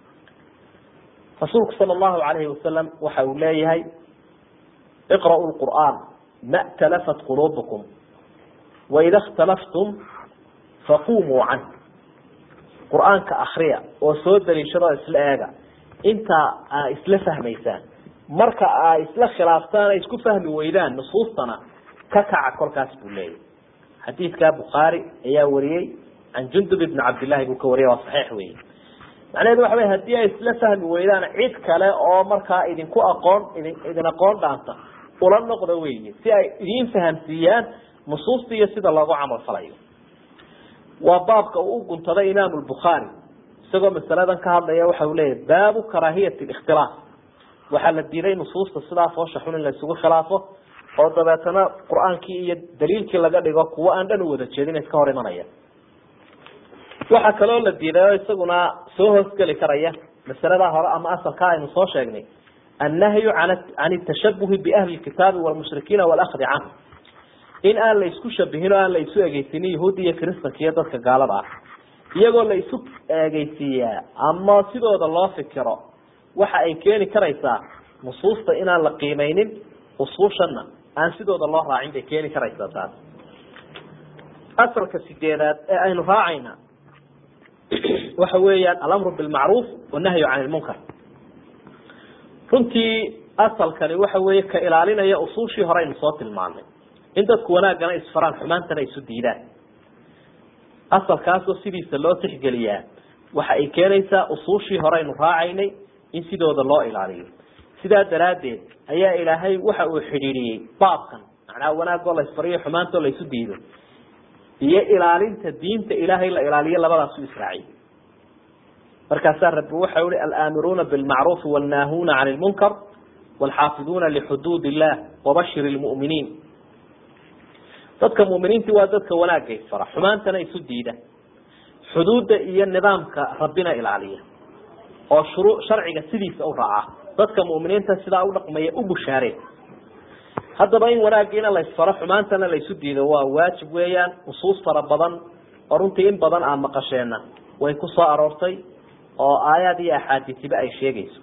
rasuulku sala allahu alayhi wasalam waxa uu leeyahay iqra'u lqur'aan ma talafat quluubukum waida اkhtalaftum faqumuu canh qur-aanka akriya oo soo daliishadoo isla eega intaa aa isla fahmaysaan marka aa isla khilaaftaan ay isku fahmi weydaan nusuustana ka kaca kolkaas buu leeyahy xadiidka bukhaari ayaa wariyey can jundub ibni cabdillahi buu ka wariyay waa saxiix wey macnaheedu waxa wey hadii ay isla fahmi weydaan cid kale oo markaa idinku aqoon idin idin aqoon dhaanta ula noqda weyi si ay idiin fahamsiiyaan nusuusta iyo sida loogu camal falayo waa baabka uu uguntaday imaam lbukhaari isagoo masaladan ka hadlaya waxa uu leeyahy baabu karaahiyat ikhtilaaf waxaa la diiday nusuusta sidaa foosha xun in la isugu khilaafo oo dabeetana qur-aankii iyo daliilkii laga dhigo kuwo aan dhan u wada jeedin iska hor imanaya waxaa kaloo la diiday oo isaguna soo hoosgeli karaya masaladaa hore ama asalkaa aynu soo sheegnay annahyu can itashabuhi biahli lkitaabi walmushrikiina walakdi canhu in aan la isku shabihin oo aan la isu egeysinin yahuudi iyo kristanka iyo dadka gaalada ah iyagoo la isu eegeysiiyaa ama sidooda loo fikiro waxa ay keeni karaysaa nusuusta inaan la qiimeynin usuushana aan sidooda loo raacin bay keeni karaysaa taas asalka sideedaad ee aynu raacayna waxa weeyaan alamru bilmacruuf wanahyu can ilmunkar runtii asalkani waxa weeye ka ilaalinaya usuushii hore aynu soo tilmaanay in dadku wanaaggana isfaraan xumaantana isu diidaan asalkaasoo sidiisa loo tixgeliyaa waxa ay keenaysaa usuushii hore aynu raacaynay in sidooda loo ilaaliyo sidaa daraaddeed ayaa ilaahay waxa uu xidhiidhiyey baabkan macnaha wanaagoo la isfariyo xumaantoo la isu diido iyo ilaalinta diinta ilaahay la ilaaliyo labadaasu israaciy markaasaa rabbi waxa uhi alaamiruuna bilmacruufi wannaahuuna can ilmunkar waalxaafiduuna lixuduud illah wabashir lmu'miniin dadka mu'miniintii waa dadka wanaagga isfara xumaantana isu diida xuduudda iyo nidaamka rabbina ilaaliya oo shuruu sharciga sidiisa u raaca dadka mu'miniinta sidaa u dhaqmaya u bushaareen haddaba in wanaaggiina la isfaro xumaantana la isu diido waa waajib weeyaan nusuus fara badan oo runtii in badan aan maqasheenna way ku soo aroortay oo aayaad iyo axaadiisiba ay sheegayso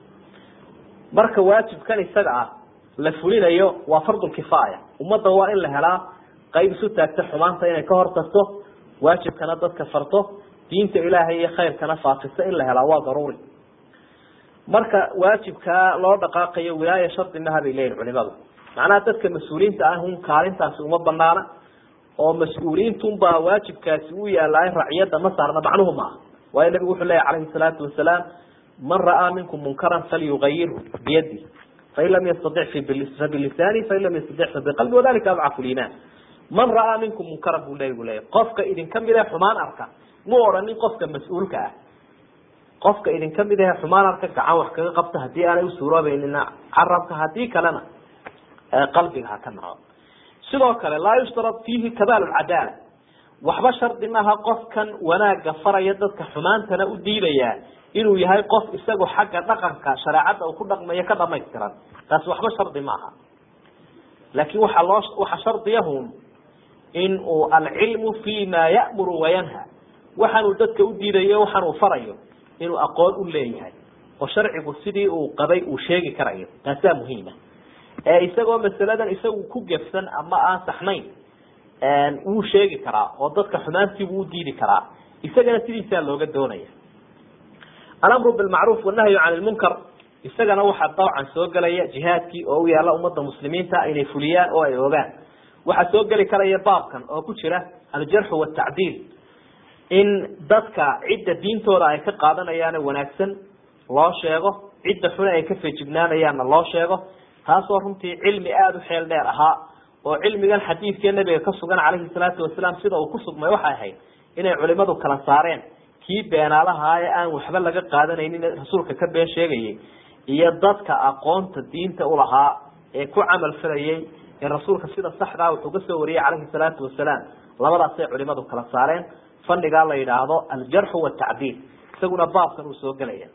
marka waajibkan isaga ah la fulinayo waa fardulkifaaya ummadda waa in la helaa qayb isu taagta xumaanta inay ka hortagto waajibkana dadka farto diinta ilaahay iyo khayrkana faafisa in la helaa waa daruuri marka waajibkaa loo dhaqaaqayo wilaaya shardi maha bay leeyihin culimadu macnaha dadka mas-uuliyiinta ah un kaalintaasi uma banaana oo mas-uuliyiintunbaa waajibkaasi u yaalaay raciyadda ma saarna macnuhu maaha waayo nabigu wuxuu leeyahy calayhi salaatu wasalaam man ra'aa minkum munkaran falyugayirhu biyadi fain lam yastadic fabilisaani fain lam yastadic fabiqalbi wadalika adcafu liimaan man ra'aa minkum munkaran buu nabigu leeyahy qofka idinka mid ee xumaan arka mu odhanin qofka mas-uulka ah qofka idinka mid ahe xumaan arka gacan wax kaga qabta haddii aanay usuuroobeynina carabka haddii kalena qalbiga ha ka naco sidoo kale laa yushtarad fiihi kamaal cadaala waxba shardi maaha qofkan wanaagga faraya dadka xumaantana u diidaya inuu yahay qof isagu xagga dhaqanka shareecadda uu ku dhaqmayo ka dhamaystiran taasi waxba shardi maaha laakin waxaa loo waxa shardiyahun in uu alcilmu fi ma ya'muru wayanha waxaanuu dadka u diidayo waxaan uu farayo inuu aqoon u leeyahay oo sharcigu sidii uu qabay uu sheegi karayo taasaa muhiima ee isagoo masaladan isagu ku gefsan ama aan saxnayn wuu sheegi karaa oo dadka xumaantiibuu u diidi karaa isagana sidiisaa looga doonaya alamru bilmacruuf wanahyu can lmunkar isagana waxaa dabcan soo gelaya jihaadkii oo u yaala ummadda muslimiinta inay fuliyaan oo ay ogaan waxaa soo geli karaya baabkan oo ku jira aljarxu watacdiil in dadka cidda diintooda ay ka qaadanayaane wanaagsan loo sheego cidda xune ay ka feejignaanayaanna loo sheego taasoo runtii cilmi aada u xeel dheer ahaa oo cilmigan xadiidkee nabiga ka sugan calayhi salaatu wasalaam sida uu ku sugmay waxay ahayd inay culimadu kala saareen kii beenaalahaa ee aan waxba laga qaadanaynin rasuulka ka been sheegayay iyo dadka aqoonta diinta ulahaa ee ku camal falayay ee rasuulka sida saxdaa wuxuu ka soo wariyey calayhi salaatu wasalaam labadaasay culimadu kala saareen fannigaa la yidhaahdo aljarxu watacdiil isaguna baabkan uu soo gelaya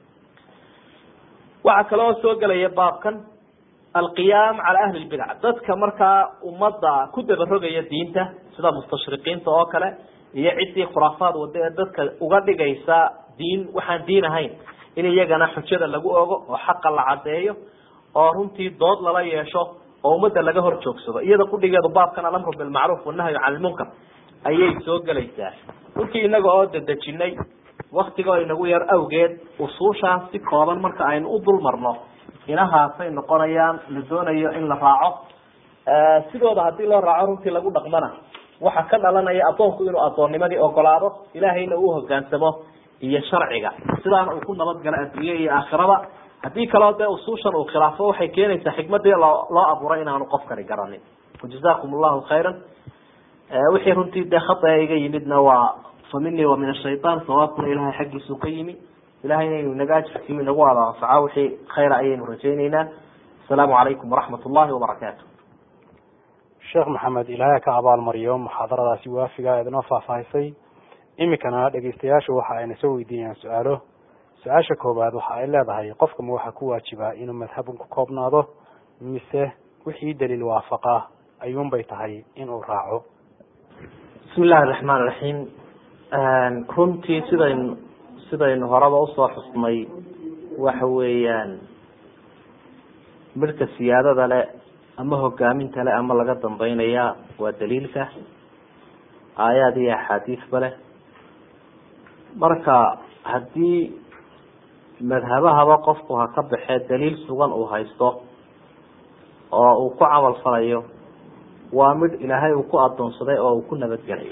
waxaa kaloo soo gelaya baabkan alqiyaam cala ahli lbidc dadka markaa ummadda ku dabarogaya diinta sida mustashriqiinta oo kale iyo ciddii khuraafaad wada ee dadka uga dhigaysa diin waxaan diin ahayn in iyagana xujada lagu ogo oo xaqa la cadeeyo oo runtii dood lala yeesho oo ummadda laga hor joogsado iyada kudhigeedu baabkan alamru bilmacruuf wanahyu can lmunkar ayay soo gelaysaa runtii inaga oo dedejinay waktigoo inagu yar awgeed usuushaas si kooban marka aynu u dul marno inahaasay noqonayaan la doonayo in la raaco sidooda hadii loo raaco runtii lagu dhaqmana waxaa ka dhalanaya addoonku inuu addoonnimadii ogolaado ilaahayna uu hogaansamo iyo sharciga sidaana uu ku nabadgalo adduunye iyo aakhiraba haddii kaloo dee usuushan uu khilaafo waxay keenaysaa xikmadii loo loo abuuray inaanu qofkani garanin wajazakum allahu khayran wixii runtii dee khata iga yimidna waa fa minii wa min ashaytaan sawaabkuna ilahay xaggiisuu ka yimi ilahayna inuu inaga ajirkiiyo inagu wada anfaco wixii khayra ayaynu rajayneynaa asalaamu calaykum waraxmat ullahi wabarakaatu sheekh maxamed ilaahay ka abaalmariyo muxaadaradaasi waafiga idinoo faahfaahisay iminkana dhegeystayaashu waxa ayna soo weydiinayaan su-aalo su-aasha koowaad waxa ay leedahay qofka ma waxaa ku waajibaa inuu madhabun ku koobnaado mise wixii daliil waafaqa ayuunbay tahay inuu raaco bismi illahi raxmaan raxiim runtii sidaynu sidaynu horeba usoo xusnay waxa weeyaan midhka siyaadada le ama hogaaminta le ama laga dambeynaya waa daliilka aayaad iyo axaadiisba leh marka haddii madhabahaba qofku ha ka baxee daliil sugan uu haysto oo uu ku camal falayo waa midh ilaahay uu ku adoonsaday oo uu ku nabadgelayo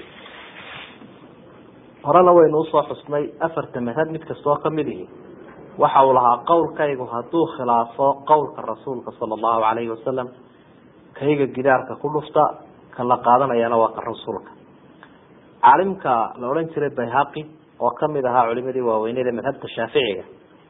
horena waynu usoo xusnay afarta madhab mid kastoo kamid ihi waxa uu lahaa qowlkaygu hadduu khilaafo qowlka rasuulka sala allahu calayhi wasalam kayga gidaarka ku dhufta ka la qaadanayana waa ka rasuulka caalimka la odhan jiray bayhaqi oo kamid ahaa culimadii waaweyneed ee madhabta shaaficiga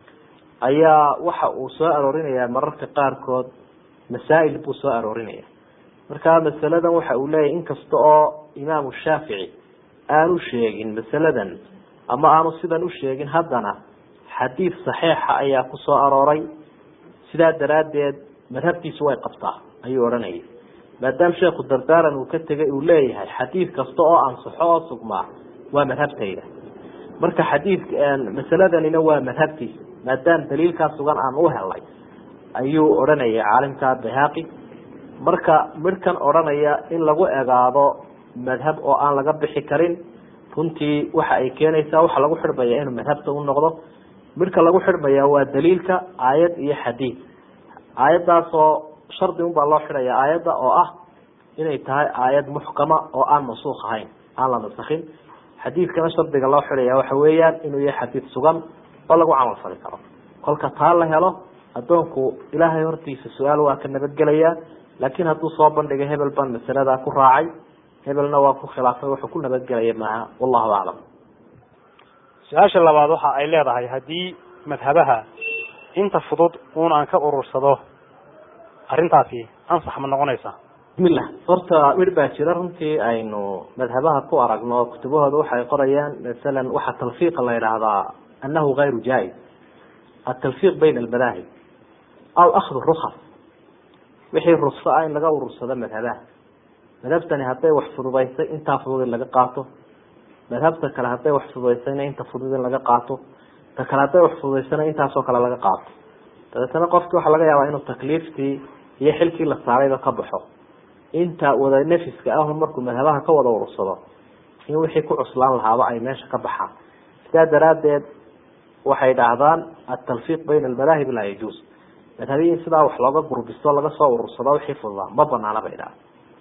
ayaa waxa uu soo aroorinayaa mararka qaarkood masaa'il buu soo aroorinaya marka masaladan waxa uu leeyahy inkasta oo imaamu shaafici aanu sheegin masaladan ama aanu sidan u sheegin haddana xadiid saxiixa ayaa ku soo arooray sidaa daraaddeed madhabtiisu way qabtaa ayuu odhanayay maadaama sheekhu dardaaran uu ka tegay uu leeyahay xadiid kasta oo ansaxo oo sugmaa waa madhabtayda marka xadiidka masaladanina waa madhabtiisa maadaama daliilkaa sugan aan u helnay ayuu odhanayay caalimka bayhaqi marka midhkan odhanaya in lagu egaado madhab oo aan laga bixi karin runtii waxa ay keenaysaa waxa lagu xidhmaya inuu madhabta u noqdo midhka lagu xidhmaya waa daliilka aayad iyo xadiid aayaddaasoo shardi un baa loo xidhaya aayadda oo ah inay tahay aayad muxkama oo aan mansuuk ahayn aan la nasakin xadiidkana shardiga loo xidhaya waxa weeyaan inuu yahay xadiid sugan oo lagu camal fali karo kolka taa la helo addoonku ilaahay hortiisa su-aal waa ka nabadgelaya laakiin hadduu soo bandhigay hebel baan masaladaa ku raacay hebelna waa ku khilaafay wuxuu ku nabadgelaya maaha wallahu aclam su-aasha labaad waxa ay leedahay haddii madhabaha inta fudud uun aan ka urursado arrintaasi ansax ma noqonaysaa bismillah horta midh baa jira runtii aynu madhabaha ku aragno kutubahooda waxay qorayaan masalan waxaa talfiiqa la yidhaahdaa annahu gayru jaa-is atalfiiq bayna almadaahib aw akhdu rukas wixii rukso ah in laga urursado madhabaha madhabtani hadday wax fududaysay intaa fudud in laga qaato madhabta kale hadday wax fududaysayna inta fudud in laga qaato ta kale hadday wax fududaysana intaasoo kale laga qaato dabeetana qofki waxaa laga yaabaa inuu takliiftii iyo xilkii la saarayba ka baxo inta wada nafiska ah markuu madhabaha ka wada urursado in wixii ku cuslaan lahaaba ay meesha ka baxaan sidaa daraaddeed waxay dhahdaan atalfiiq bayna almadaahib laa yajuus madhabihi in sidaa wax looga gurbisto laga soo urursado wixii fududaa ma banaana bay dhaha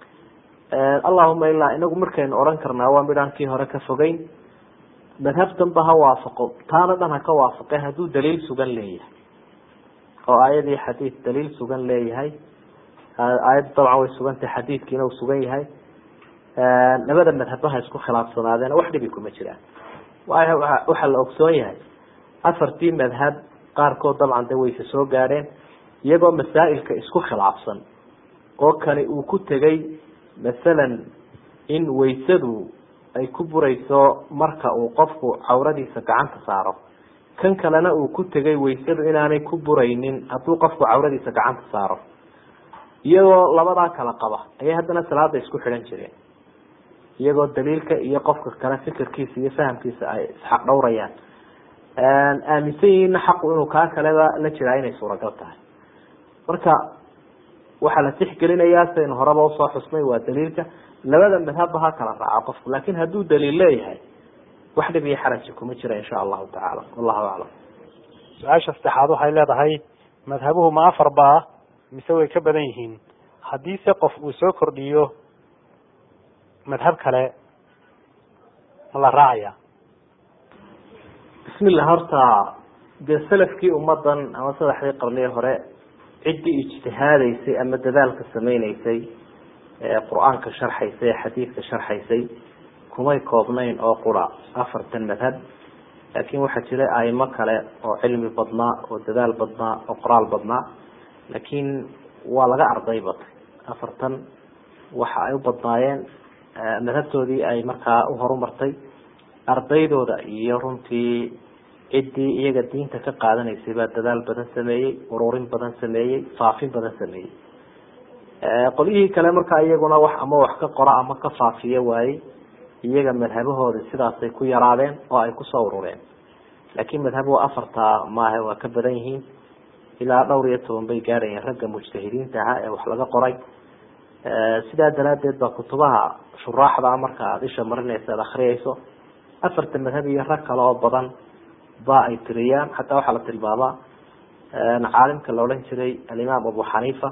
allahuma ilaa inagu markaynu odhan karnaa waa midhaan kii hore ka fogeyn madhabtanba ha waafaqo taana dhan ha ka waafaqe hadduu daliil sugan leeyahay oo aayadii xadiid daliil sugan leeyahay aayadda dabcan way sugantahay xadiidkiina uu sugan yahay labada madhabba ha isku khilaafsanaadeen wax dhibi kuma jiraan waxaa la ogsoon yahay afartii madhab qaarkood dabcan de wayse soo gaadheen iyagoo masaa'ilka isku khilaafsan oo kani uu ku tegey masalan in waysadu ay ku burayso marka uu qofku cawradiisa gacanta saaro kan kalena uu ku tegay waysadu inaanay ku buraynin hadduu qofku cawradiisa gacanta saaro iyagoo labadaa kala qaba ayay haddana salaada isku xidhan jireen iyagoo daliilka iyo qofka kale fikirkiisa iyo fahamkiisa ay isxaq dhowrayaan aaminsan yihiinna xaqu inuu kaa kaleba la jiraa inay suuragal tahay marka waxaa la tixgelinayaa sidaynu horeba usoo xusnay waa daliilka labada madhabba ha kala raaco qofku laakin hadduu daliil leeyahay wax dhib iyo xaraji kuma jira insha allahu tacaala wallahu aclam su-aasha saddexaad waxay leedahay madhabuhu ma afar baa mise way ka badan yihiin haddiise qof uu soo kordhiyo madhab kale ma la raacaya bismillah horta dee salafkii ummadan ama saddexdii qarnii hore ciddii ijtihaadaysay ama dadaalka sameyneysay ee qur-aanka sharxaysay ee xadiidka sharxaysay kumay koobnayn oo qura afartan madhab laakin waxaa jiray aimo kale oo cilmi badnaa oo dadaal badnaa oo qoraal badnaa laakiin waa laga arday batay afartan waxa ay u badnaayeen madhabtoodii ay markaa u horumartay ardaydooda iyo runtii ciddii iyaga diinta ka qaadanaysay baa dadaal badan sameeyey ururin badan sameeyey faafin badan sameeyey qolyihii kale markaa iyaguna wax ama wax ka qora ama ka faafiya waayey iyaga madhabahooda sidaasay ku yaraadeen oo ay kusoo urureen laakiin madhabuhu afartaa maahe waa ka badan yihiin ilaa dhowr iyo toban bay gaadhayeen ragga mujtahidiinta ahaa ee wax laga qoray sidaa daraadeed baa kutubaha shuraaxda marka aada isha marinaysa ad akriyayso afarta madhab iyo rag kale oo badan ba ay tiriyaan xataa waxaa la tilmaamaa caalimka la odhan jiray alimaam abu xaniifa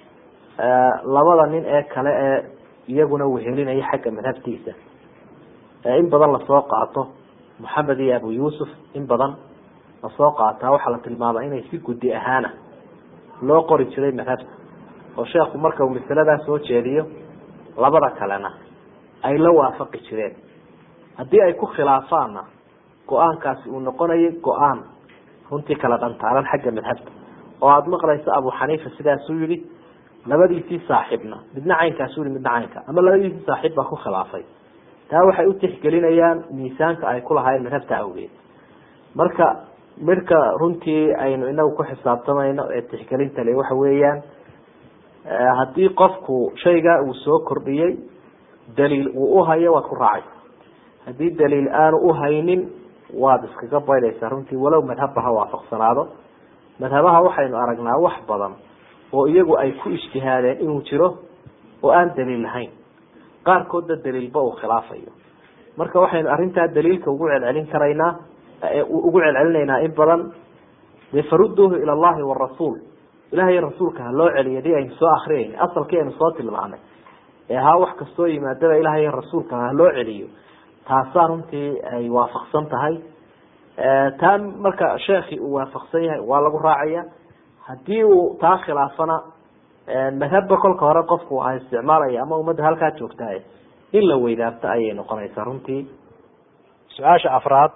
labada nin ee kale ee iyaguna wehelinaya xagga madhabtiisa in badan lasoo qaato moxamed iyo abu yuusuf in badan lasoo qaataa waxaa la tilmaama inay si guddi ahaana loo qori jiray madhabta oo sheekhu marka uu masaladaa soo jeediyo labada kalena ay la waafaqi jireen haddii ay ku khilaafaanna go-aankaasi uu noqonayo go-aan runtii kala dhantaalan xagga madhabta oo aada maqlayso abu xaniifa sidaasuu yihi labadiisii saaxiibna midna caynkaasu yihi midna caynka ama labadiisii saaxiib baa ku khilaafay taa waxay u tixgelinayaan miisaanka ay ku lahaayeen madhabta awgeed marka midhka runtii aynu inagu ku xisaabtamayno ee tixgelinta le waxa weeyaan haddii qofku shaygaa uu soo kordhiyey daliil uu uhayo waad ku raacaysa haddii daliil aanu uhaynin waad iskaga baydhaysaa runtii walow madhabba ha waafaqsanaado madhabaha waxaynu aragnaa wax badan oo iyagu ay ku ijtihaadeen inuu jiro oo aan daliil lahayn qaarkoodna daliilba uu khilaafayo marka waxaynu arrintaa daliilka ugu celcelin karaynaa ugu celcelinaynaa in badan dee faruduuhu ila allahi warasuul ilahay rasuulka ha loo celiyo dii aynu soo akriyayna asalkii aynu soo tilmaanay ee haa wax kastoo yimaadaba ilahay rasuulka ha loo celiyo taasaa runtii ay waafaqsan tahay taa marka sheekhi uu waafaqsan yahay waa lagu raacaya haddii uu taa khilaafana madhabba kolka hore qofku ha isticmaalaya ama ummadda halkaa joogtahay in la weydaarto ayay noqonaysaa runtii su-aasha afraad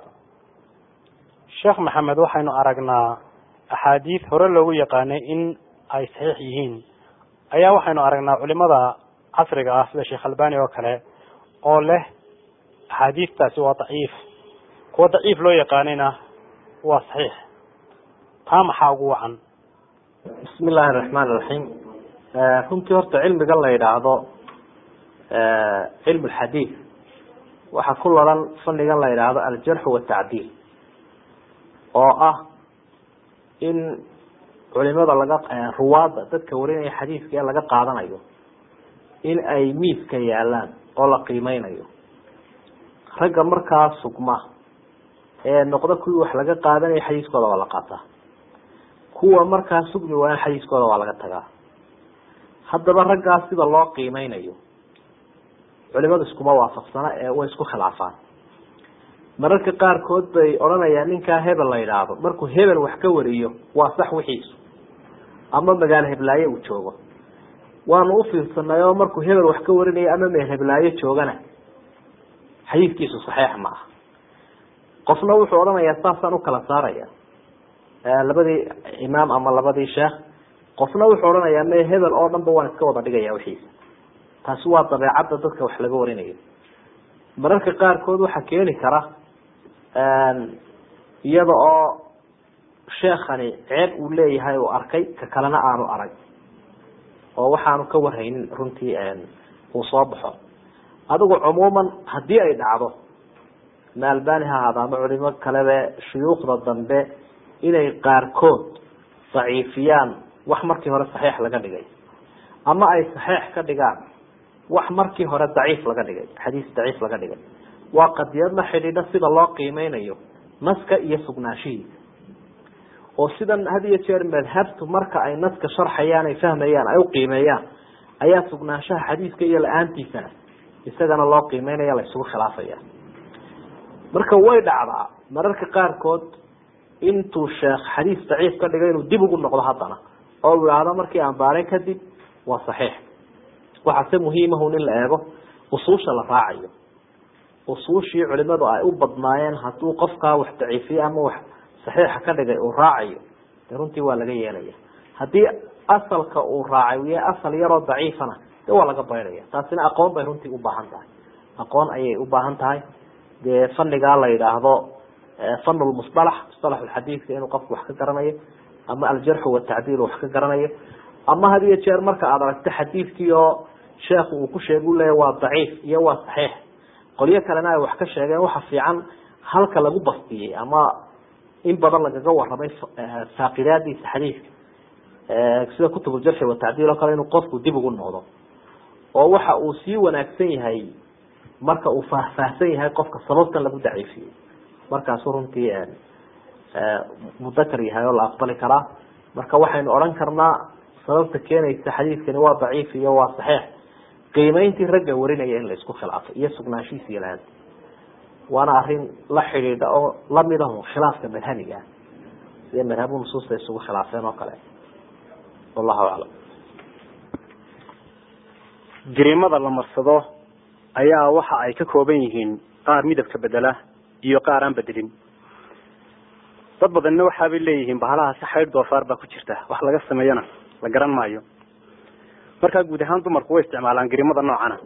sheekh maxamed waxaynu aragnaa axaadiis hore loogu yaqaanay in ay saxiix yihiin ayaa waxaynu aragnaa culimada casriga ah sida sheekh albani oo kale oo leh axaadiistaasi waa daciif kuwa daciif loo yaqaanayna waa saxiix taa maxaa ugu wacan bismi illaahi araxmaan iraxiim runtii horta cilmigan la yidhaahdo cilmu lxadiid waxaa ku laran fannigan la yidhaahdo aljarxu watacdiil oo ah in culimada laga ruwaadda dadka warinaya xadiidka ee laga qaadanayo in ay miiska yaalaan oo la qiimeynayo ragga markaa sugma ee noqdo kuwii wax laga qaadanayo xadiiskooda waa la qaataa kuwa markaa sugmi waayan xadiiskooda waa laga tagaa haddaba raggaas sida loo qiimeynayo culimadu iskuma waafaqsana ee way isku khilaafaan mararka qaarkood bay odhanayaan ninkaa hebel la yidhaahdo markuu hebel wax ka wariyo waa sax wixiisu ama magaalo heblaaye uu joogo waanu ufiirsanay oo markuu hebel wax ka warinayo ama meel heblaayo joogana xadiidkiisu saxiix ma aha qofna wuxuu odhanayaa saasaan ukala saaraya labadii imaam ama labadii sheekh qofna wuxuu odhanayaa me hebel oo dhan ba waan iska wada dhigaya wixiisa taasi waa dabeecadda dadka wax laga warinayo mararka qaarkood waxaa keeni kara iyada oo sheekani ceeb uu leeyahay uu arkay ka kalena aanu arag oo waxaanu ka warhaynin runtii uu soo baxo adigu cumuuman haddii ay dhacdo ma albani ha ahaada ama culimo kalebe shuyuukhda dambe inay qaarkood daciifiyaan wax markii hore saxiix laga dhigay ama ay saxiix ka dhigaan wax markii hore daciif laga dhigay xadiis daciif laga dhigay waa qadiyad la xidhiidha sida loo qiimeynayo naska iyo sugnaanshihiisa oo sidan had iyo jeer madhabtu marka ay naska sharxayaan ay fahmayaan ay uqiimeeyaan ayaa sugnaanshaha xadiiska iyo la-aantiisana isagana loo qiimeynaya la isugu khilaafaya marka way dhacdaa mararka qaarkood intuu sheekh xadiis daciif ka dhigay inuu dib ugu noqdo haddana oo u ihahdo markii aan baaray kadib waa saxiix waxaase muhiimahun in la eego usuusha la raacayo usuushii culimadu ay u badnaayeen hadduu qofkaa wax daciifiye ama wax saxiixa ka dhigay uu raacayo de runtii waa laga yeelaya haddii asalka uu raacay uu yahay asal yaroo daciifana de waa laga baydhaya taasina aqoon bay runtii ubaahan tahay aqoon ayay u baahan tahay dee fanigaa la yidhaahdo fan lmusalax musalax xadiidka inuu qofku wax ka garanayo ama aljarxu watacdiil wax ka garanayo ama had iyo jeer marka aad aragto xadiidkii oo sheekhu uu ku sheeg u leeya waa daciif iyo waa saxiix qolyo kalena ay wax ka sheegeen waxa fiican halka lagu bastiyey ama in badan lagaga waramay faaqidaadiisa xadiidka sida kutubuljarxi watacdiil oo kale inuu qofku dib ugu noqdo oo waxa uu sii wanaagsan yahay marka uu faahfaahsan yahay qofka sababtan lagu daciifiyey markaasu runtii mudakar yahay oo la aqbali karaa marka waxaynu odhan karnaa sababta keenaysa xadiidkani waa daciif iyo waa saxiix qiimeyntii ragga warinaya in la isku khilaafay iyo sugnaanshihiisa iyo lahaanta waana arrin la xidhiidha oo lamid aho khilaafka madhabiga ah sida madhabu nusuusta isugu khilaafeen oo kale wallahu aclam jiriimada la marsado ayaa waxa ay ka kooban yihiin qaar midabka bedela iyo qaar aan bedelin dad badanna waxaabay leeyihiin bahalahaasi xaydh doofaar baa ku jirta wax laga sameeyana la garan maayo markaa guud ahaan dumarku way isticmaalaan gariimada noocana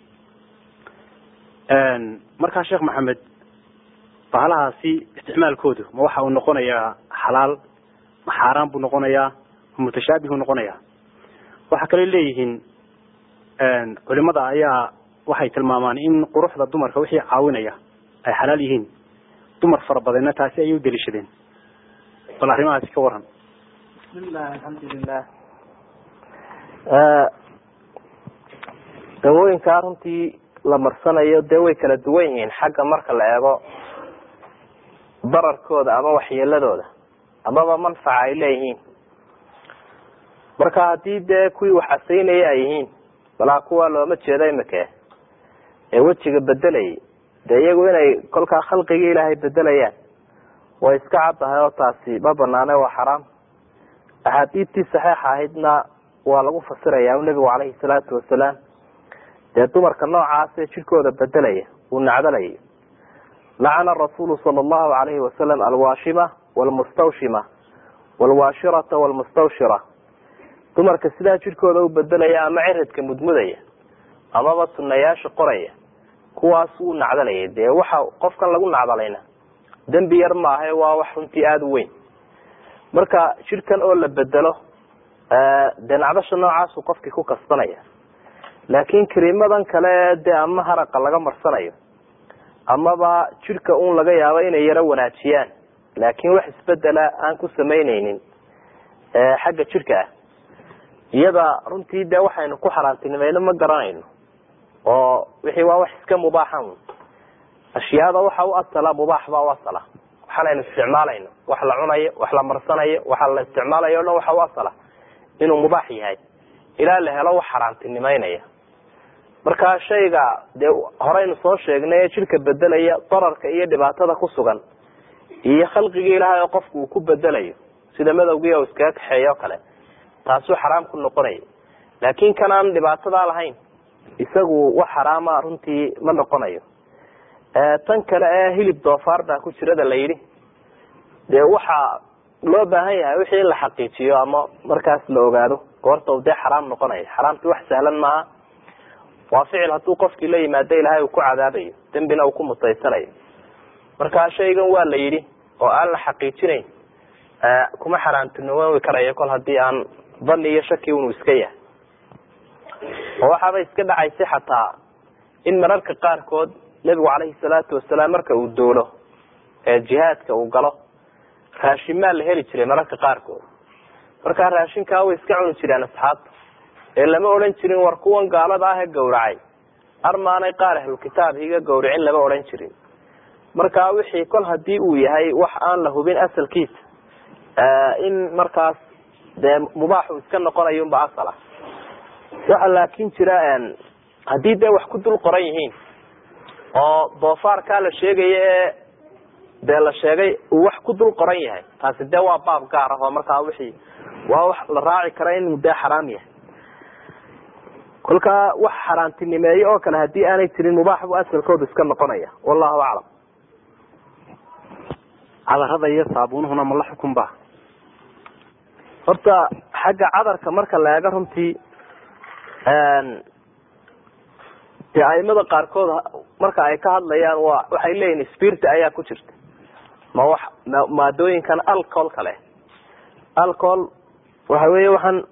markaa sheekh maxamed bahalahaasi isticmaalkoodu ma waxa uu noqonayaa xalaal ma xaaraan buu noqonayaa ma mutashaabihuu noqonayaa waxa kale leeyihiin culimada ayaa waxay tilmaamaan in quruxda dumarka wixii caawinaya ay xalaal yihiin dumar fara badanna taasi ayay u daliishadeen bal arrimahaasi ka waran bismillahi alxamdulilah dawooyinkaa runtii la marsanayo dee way kala duwan yihiin xagga marka la eego dararkooda ama waxyeeladooda amaba manfaca ay leeyihiin marka haddii dee kuwii wax casaynaya ay yihiin balaa kuwa looma jeedo imika ee wejiga bedelayay dee iyagu inay kolkaa khalqigii ilaahay bedelayaan way iska caddahay oo taasi ma banaane waa xaraam axaadiidtii saxiixa ahaydna waa lagu fasiraya nebigu caleyhi salaatu wasalaam dee dumarka noocaasee jirkooda bedelaya uu nacdalayay lacana rasuulu sala allahu alayhi wasalam alwaashima walmustawshima walwaashirata walmustawshira dumarka sidaa jirkooda u bedelaya ama ciridka mudmudaya amaba sunayaasha qoraya kuwaas wuu nacdalayay dee waxa qofkan lagu nacdalayna dembi yar maahae waa wax runtii aada u weyn marka jirkan oo la bedelo dee nacdasha noocaasuu qofkii ku kasbanaya laakiin kariimadan kale dee ama haraqa laga marsanayo amaba jirka un laga yaabo inay yaro wanaajiyaan laakiin wax isbedela aan ku samayneynin xagga jirka ah iyada runtii dee waxaynu ku xaaraantinimayno ma garanayno oo wixii waa wax iska mubaaxan ashyaada waxa u asala mubaax baa u asala waxaanaynu isticmaalayno wax la cunayo wax la marsanayo waxa la isticmaalayo o dhan waxa u asala inuu mubaax yahay ilaa la helo wax xaaraantinimeynaya marka shayga dee horeynu soo sheegnay ee jirka bedelaya dararka iyo dhibaatada ku sugan iyo khalqigii ilaahay oo qofku uu ku bedelayo sida madowgii oo iskaga kaxeeya o kale taasuu xaraam ku noqonaya laakin kan aan dhibaatadaa lahayn isagu wax xaraama runtii ma noqonayo tan kale ee hilib doofaar baa ku jirada la yidhi dee waxaa loo baahan yahay wixii in la xaqiijiyo ama markaas la ogaado goorta u dee xaraam noqonayo xaraamti wax sahlan maaha waa ficil hadduu qofkii la yimaado ilaahay uu ku cadaabayo dembina uu ku mutaysanayo marka shaygan waa la yidhi oo aan la xaqiijinayn kuma xaraamtinimoobi karayo kol haddii aan dani iyo shaki unu iska yahay oo waxaaba iska dhacaysay xataa in mararka qaarkood nebigu caleyhi salaatu wasalaam marka uu doolo ee jihaadka uu galo raashinmaa la heli jiray mararka qaarkood markaa raashinkaa way iska cuni jireen asxaabta ee lama odhan jirin war kuwan gaalada ah ee gawracay armaanay qaar ahlukitaab higa gawricin lama odhan jirin marka wixii kol hadii uu yahay wax aan la hubin asalkiisa in markaas dee mubaaxu iska noqonayo unba asal ah waxa laakin jira haddii dee wax ku dul qoran yihiin oo doofaarkaa la sheegaya ee dee la sheegay uu wax ku dul qoran yahay taasi dee waa baab gaar ah oo markaa wixii waa wax la raaci kara inuu dee xaraam yahay kolkaa wax xaaraantinimeeye oo kale haddii aanay jirin mubaax bu asalkoodu iska noqonaya wallahu aclam cadarada iyo saabuunuhuna ma la xukun ba horta xagga cadarka marka la eego runtii dee aimada qaarkood marka ay ka hadlayaan waa waxay leeyihin spirta ayaa ku jirta ma wax maadooyinkan alcohol kale alcohol waxa weeye waxaan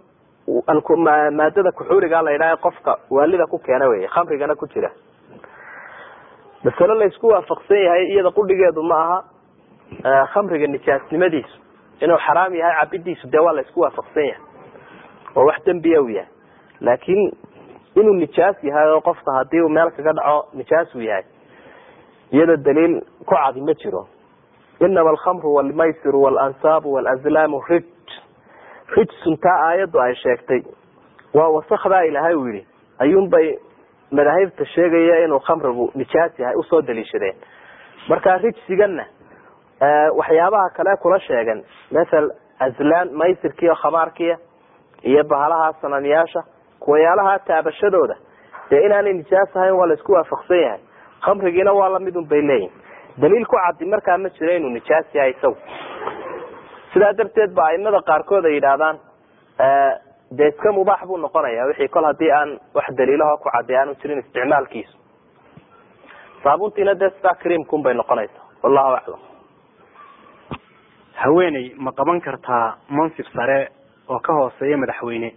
maadada kuxuuriga la yidhaha qofka waalida ku keena wey khamrigana ku jira masalo la isku waafaqsan yahay iyada qudhigeedu ma aha khamriga nijaasnimadiisu inuu xaraam yahay cabidiisu dee waa la isku waafaqsan yahay oo wax dembiya u yahay laakiin inuu nijaas yahay oo qofka hadii uu meel kaga dhaco nijaas uu yahay iyada daliil ku cadi ma jiro inama alkhamru walmaysiru waalansaabu walazlaamu rij rijsun taa aayaddu ay sheegtay waa wasakdaa ilaahay uu yihi ayuunbay madaahibta sheegaya inuu khamrigu nijaas yahay usoo daliishadeen marka rijsigana waxyaabaha kale kula sheegan mathal azlaan maysirkiiyo khamaarkiya iyo bahalaha sanamyaasha kuwayaalaha taabashadooda dee inaanay nijaas ahayn waa la isku waafaqsan yahay khamrigiina waa lamidun bay leeyihin daliil ku cadi markaa ma jiro inuu nijaas yahay isagu sidaa darteed ba aimada qaarkood ay yidhaahdaan dee iska mubaax buu noqonaya wixii kol hadii aan wax daliilaho ku cadi aanu jirin isticmaalkiisu saabuntiina dee sidaa creamkun bay noqonaysaa wallahu aclam haweeney ma qaban kartaa mansib sare oo ka hooseeya madaxweyne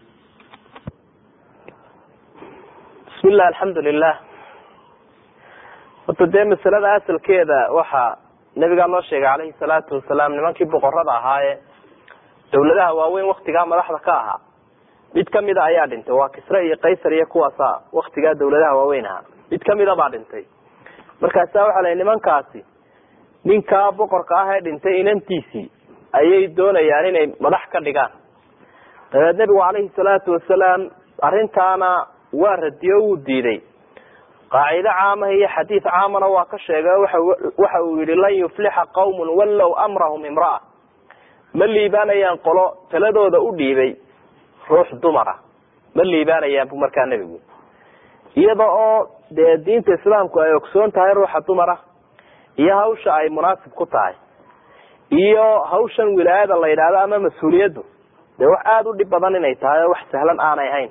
bismillah alxamdu lilah horta dee masalada asalkeeda waxaa nabigaa loo sheegay calayhi salaatu wasalaam nimankii boqorada ahaaye dawladaha waaweyn waktigaa madaxda ka ahaa mid kamida ayaa dhintay waa kisre iyo kaysar iyo kuwaasa waktigaa dawladaha waaweyn ahaa mid kamida baa dhintay markaasa waxaa la nimankaasi ninkaa boqorka ah ee dhintay inantiisii ayay doonayaan inay madax ka dhigaan dabeed nebigu calayhi salaatu wasalaam arrintaana waa radiyo wuu diiday qaacido caamaha iyo xadiid caamana waa ka sheegay waxa uu yihi lan yuflixa qawmun wallow amrahum imra'a ma liibaanayaan qolo taladooda u dhiibay ruux dumara ma liibaanayaan bu markaa nebigu iyada oo dee diinta islaamku ay ogsoon tahay ruuxa dumara iyo hawsha ay munaasib ku tahay iyo hawshan wilaayada la yidhaahdo ama mas-uuliyaddu dee wax aada u dhib badan inay tahay oo wax sahlan aanay ahayn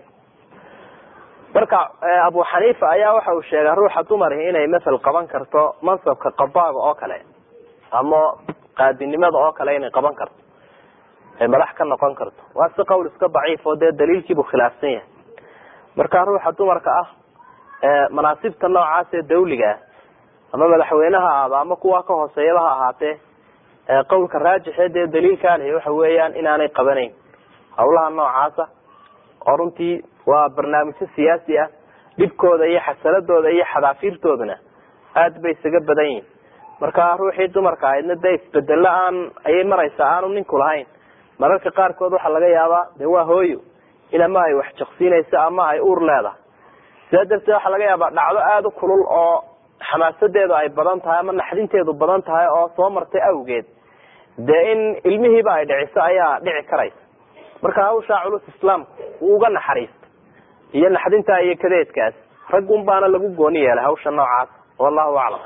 marka abu xaniifa ayaa waxa uu sheegay ruuxa dumari inay masel qaban karto mansabka qadaaga oo kale ama qaadinimada oo kale inay qaban karto ay madax ka noqon karto waa si qowl iska daciif oo dee daliilkiibuu khilaafsan yahay marka ruuxa dumarka ah manaasibta noocaas ee dawliga ah ama madaxweyneha ahaado ama kuwa ka hooseeyaba ha ahaatee qowlka raajixee dee daliilkaa lehi waxa weeyaan inaanay qabanayn hawlaha noocaasa oo runtii waa barnaamijyo siyaasi ah dhibkooda iyo xasaladooda iyo xadaafiirtooduna aad bay isaga badan yihin marka ruuxii dumarka ahaydna dee isbedelo aan ayay maraysaa aanu ninku lahayn mararka qaarkood waxaa laga yaabaa de waa hooyo in ama ay wax jaqsiinayso ama ay uur leedahay sidaa darteed waxaa laga yaabaa dhacdo aada u kulul oo xamaasadeedu ay badan tahay ama naxdinteedu badan tahay oo soo martay awgeed dee in ilmihiiba ay dhiciso ayaa dhici karaysa marka hawshaa culus islaamku uu uga naxariista iyo naxdintaa iyo kadeedkaas raggun baana lagu gooni yeelay hawsha noocaas wallahu aclam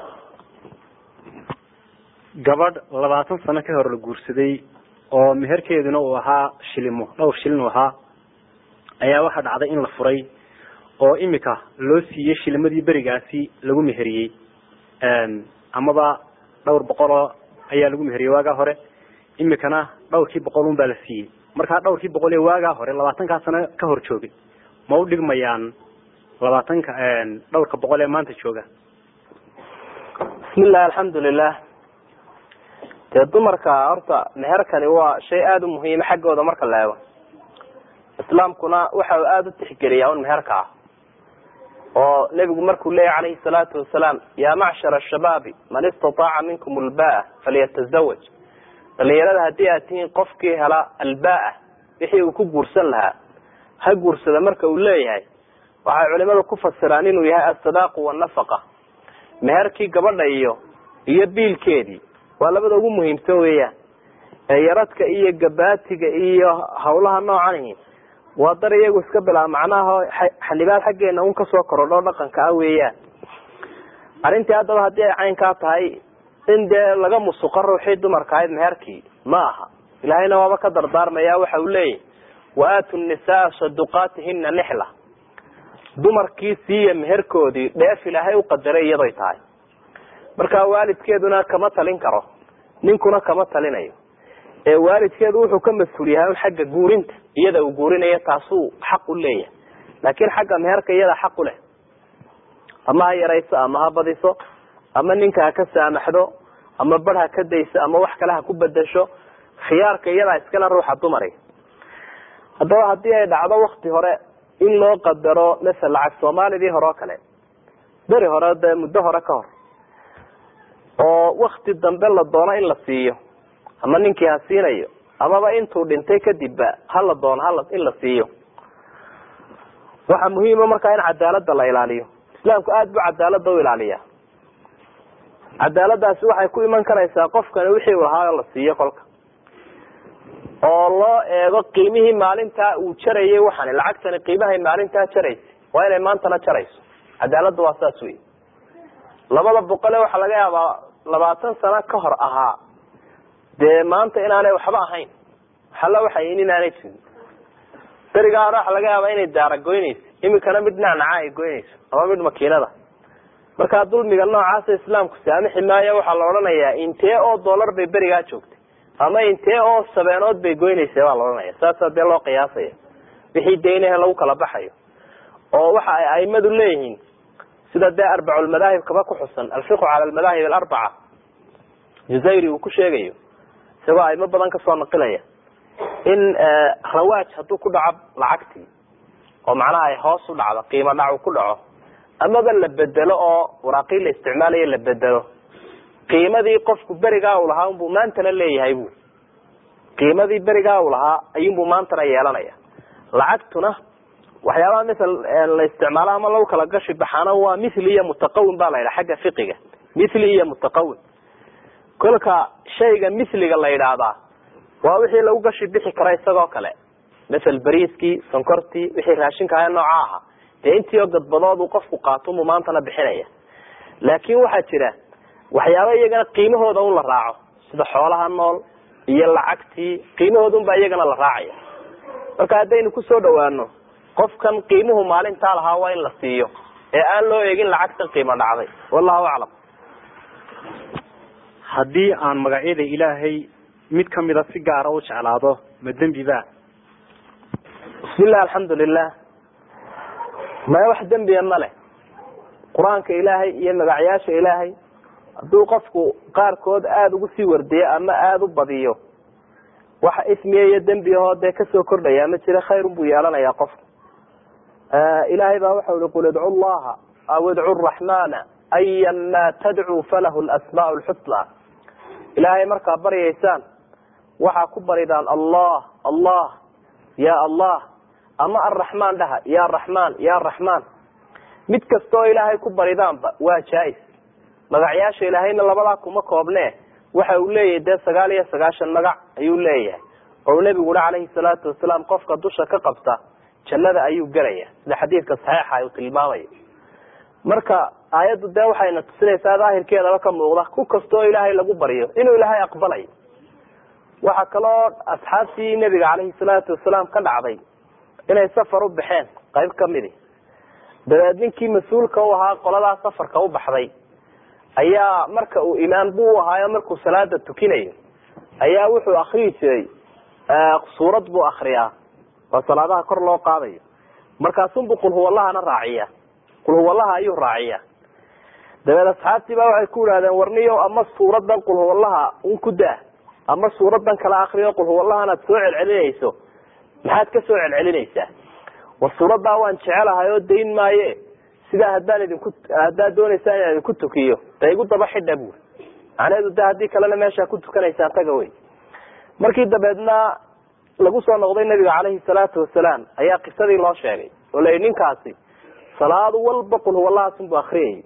gabadh labaatan sano ka hor la guursaday oo meherkeeduna uu ahaa shilimo dhowr shilin uu ahaa ayaa waxaa dhacday in la furay oo imika loo siiyey shilimadii berigaasi lagu meheriyey amaba dhowr boqoloo ayaa lagu meheriyey waagaa hore imikana dhowrkii boqol un baa la siiyey markaa dhowrkii boqol ee waagaa hore labaatankaa sano ka hor joogay ma u dhigmayaan labaatanka dhowrka boqol ee maanta jooga bismillahi alxamdulilah dee dumarka horta meherkani waa shay aada u muhiima xaggooda marka la eego islaamkuna waxa uu aada u tixgeliyaa un meherka ah oo nebigu markuu leeyahy calayhi salaatu wasalaam yaa macshar ashabaabi man istataaca minkum albaa falyatazawaj dhalinyarada haddii aad tihiin qofkii hela albaa wixii uu ku guursan lahaa ha guursada marka uu leeyahay waxay culimadu ku fasiraan inuu yahay asadaaqu wanafaqa meherkii gabadha iyo iyo biilkeedii waa labada ugu muhiimsan weeyaan ee yaradka iyo gabaatiga iyo hawlaha noocanihi waa dar iyagu iska bilaaba macnaha xanibaad xaggeena un kasoo korodho dhaqanka ah weeyaan arrintii haddaba haddii ay caynkaa tahay in dee laga musuqo ruuxii dumarka ahayd meherkii ma aha ilaahayna waaba ka dardaarmaya waxa uu leeyahy wa aatu nisaa saduqaatihina nixla dumarkii siiya meherkoodii dheef ilaahay u qadaray iyadoy tahay marka waalidkeeduna kama talin karo ninkuna kama talinayo ee waalidkeedu wuxuu ka mas-uul yahay un xagga guurinta iyada uu guurinayo taasuu xaq u leeyahay laakiin xagga meherka iyada xaq u leh ama ha yarayso ama ha badiso ama ninka ha ka saamaxdo ama bar ha ka dayso ama wax kale ha ku bedesho khiyaarka iyadaa iskale ruuxa dumari haddaba haddii ay dhacdo wakti hore in loo qadaro masel lacag soomaalidii hore oo kale beri hore dee muddo hore ka hor oo wakti dambe la doono in la siiyo ama ninkii ha siinayo amaba intuu dhintay kadibba hala doono hala in la siiyo waxaa muhiima markaa in cadaalada la ilaaliyo islaamku aada buu cadaalada u ilaaliya cadaaladaasi waxay ku iman karaysaa qofkani wixii u lahaa la siiyo kolka oo loo eego qiimihii maalintaa uu jarayay waxani lacagtani qiimahay maalintaa jaraysa waa inay maantana jarayso cadaaladda waa saas wey labada boqole waxaa laga yaabaa labaatan sano ka hor ahaa dee maanta inaanay waxba ahayn waxalla waxayn inaanay jirin berigaa hore waxa laga yaabaa inay daara goynayso imikana mid nacnaca ay goynayso ama mid makiinada markaa dulmiga noocaasa islaamku saamixi maayo waxaa la odhanayaa intee oo dollar bay berigaa joogtay ama intee oo sabeenood bay goynaysa baa la odhanaya saasaa dee loo qiyaasaya wixii deynahe lagu kala baxayo oo waxa ay aimadu leeyihiin sida dee arbaculmadaahib kaba ku xusan alfiqu cala almadaahib alarbaca juzayri uu ku sheegayo isagoo aimo badan kasoo naqilaya in rawaaj hadduu ku dhaco lacagtii oo macnaha ay hoos u dhacdo qiimo dhac uu ku dhaco amaba la bedelo oo waraaqii la isticmaalayo la bedelo qiimadii qofku berigaa uu lahaa unbuu maantana leeyahay bu qiimadii berigaa uu lahaa ayuunbuu maantana yeelanaya lacagtuna waxyaabaha misal la isticmaalo ama lagu kala gashi baxaana waa mithli iyo mutaqawin ba la yidhaha xagga fiqiga mithli iyo mutaqawin kolka shayga mithliga la yidhaahdaa waa wixii lagu gashi bixi kara isagoo kale masel bariiskii sonkortii wixii raashinka ahe nooca ahaa dee intii oo gadbadood uu qofku qaato muu maantana bixinaya laakin waxaa jira waxyaaba iyagana qiimahooda un la raaco sida xoolaha nool iyo lacagtii qiimahooda un baa iyagana la raacaya marka haddaynu kusoo dhawaano qofkan qiimuhu maalintaa lahaa waa in la siiyo ee aan loo eegin lacagtan qiimo dhacday wallahu aclam haddii aan magacyada ilaahay mid kamida si gaara u jeclaado ma dembi ba bismillah alxamdulilah maya wax dembiya ma leh qur-aanka ilaahay iyo magacyaasha ilaahay hadduu qofku qaarkood aada ugu sii wardiyo ama aada u badiyo waxa ismiya iyo dembiyahoo dee kasoo kordhaya ma jira khayrun buu yeelanayaa qofku ilaahay baa waxau ihi qul idcu llaha aw idcu raxmana ayan ma tadcuu falahu lasmaa lxusna ilaahay markaa baryaysaan waxaa ku baridaan allah allah ya allah ama arraxmaan dhaha ya raxmaan ya raxmaan mid kasta oo ilaahay ku baridaanba waa jaa-is magacyaasha ilaahayna labadaa kuma koobne waxa uu leeyahay dee sagaal iyo sagaashan magac ayuu leeyahay oo nebigu uhi calayhi salaatu wasalaam qofka dusha ka qabta jannada ayuu gelaya sida xadiidka saxiixa uu tilmaamayo marka aayaddu dee waxayna tusinaysaa daahirkeedaba ka muuqda ku kasta oo ilaahay lagu baryo inuu ilaahay aqbalayo waxaa kaloo asxaabtii nebiga calayhi salaatu wasalaam ka dhacday inay safar u baxeen qayb kamidi dabeed ninkii mas-uulka u ahaa qoladaa safarka u baxday ayaa marka uu imaan buu u ahaayo markuu salaada tukinayo ayaa wuxuu akriyi jiray suurad buu akriyaa waa salaadaha kor loo qaadayo markaasunbuu qulhuwallahana raaciya qulhuwallaha ayuu raaciya dabeed asxaabtii baa waxay ku idhahdeen warniyo ama suuradan qulhuwallaha un ku daa ama suuradan kala akriyo qulhuwallahan aad soo celcelinayso maxaad ka soo celcelinaysaa war suuradaa waan jecelahay oo dayn maaye sidaa haddaan idinku haddaad doonaysaan inaan idinku tukiyo da igu daba xidha buuri macnaheedu de haddii kalena meeshaa ku tukanaysaan taga wey markii dabeedna lagu soo noqday nabiga caleyhi salaatu wasalaam ayaa qisadii loo sheegay oo la yidhi ninkaasi salaad walba qulhuwallahaasunbu akriyayay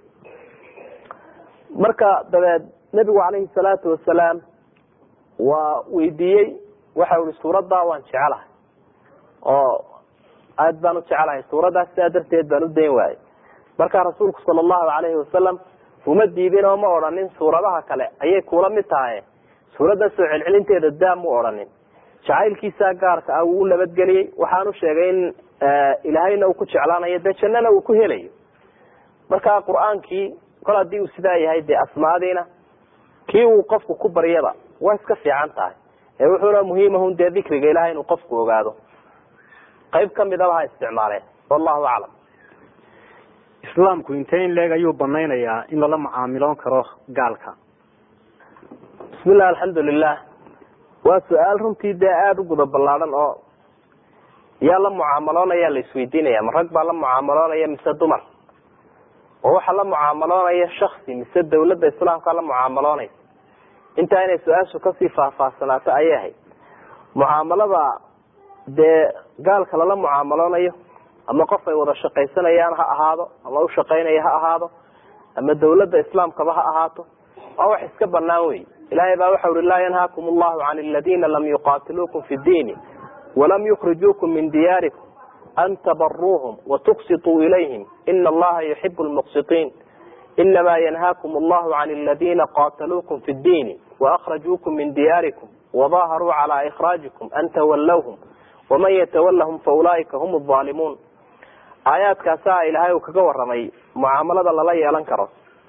marka dabeed nebigu caleyhi salaatu wasalaam waa weydiiyey waxa ihi suuradaa waan jecelahay oo aad baan u jecelahay suuraddaas sidaa darteed baan u dayn waayey markaa rasuulku sala allahu alayhi wasalam uma diidin oo ma odhanin suuradaha kale ayay kula mid tahay suuradda soo celcelinteeda daa mu odhanin jacaylkiisaa gaarka ah wuu nabadgeliyey waxaanu sheegay in ilaahayna uu ku jeclaanayo dee jannana uu ku helayo marka qur-aankii kol haddii uu sidaa yahay dee asmaadiina kii uu qofku ku baryaba waa iska fiican tahay ee wuxuuna muhiimahun dee dikriga ilahay inuu qofku ogaado qayb kamidaba ha isticmaaleen wallahu aclam islaamku intee in leeg ayuu banaynayaa in lala mucaamiloon karo gaalka bismillah alxamdulilah waa su-aal runtii dee aada u guda ballaadhan oo yaa la mucaamaloonaya la isweydiinaya ma rag baa la mucaamaloonaya mise dumar oo waxaa la mucaamaloonaya shaksi mise dawladda islaamka la mucaamaloonaysa intaa inay su-aashu kasii faahfaahsanaato ayay ahayd mucaamalada dee gaalka lala mucaamaloonayo ama qof ay wada shaqaysanayaan ha ahaado ama ushaqaynaya ha ahaado ama dawladda islaamkaba ha ahaato waa wax iska banaan wey ilahay baa waxa ui laa yanhaakum allahu can aladiina lam yuqatiluukum fi diini walam yukrijuukum min diyaarikum an tabaruuhum watuqsituu ilayhim ina allaha yuxibu lmuqsitiin inama yanhaakum allahu can aladiina qataluukum fi ddiini waakhrajuukum min diyaarikum wadaharuu cala ikhraajikum an tawallawhum waman yatawallahum faulaa'ika hum aalimuun aayaadkaasaa ilaahay uu kaga waramay mucaamalada lala yeelan karo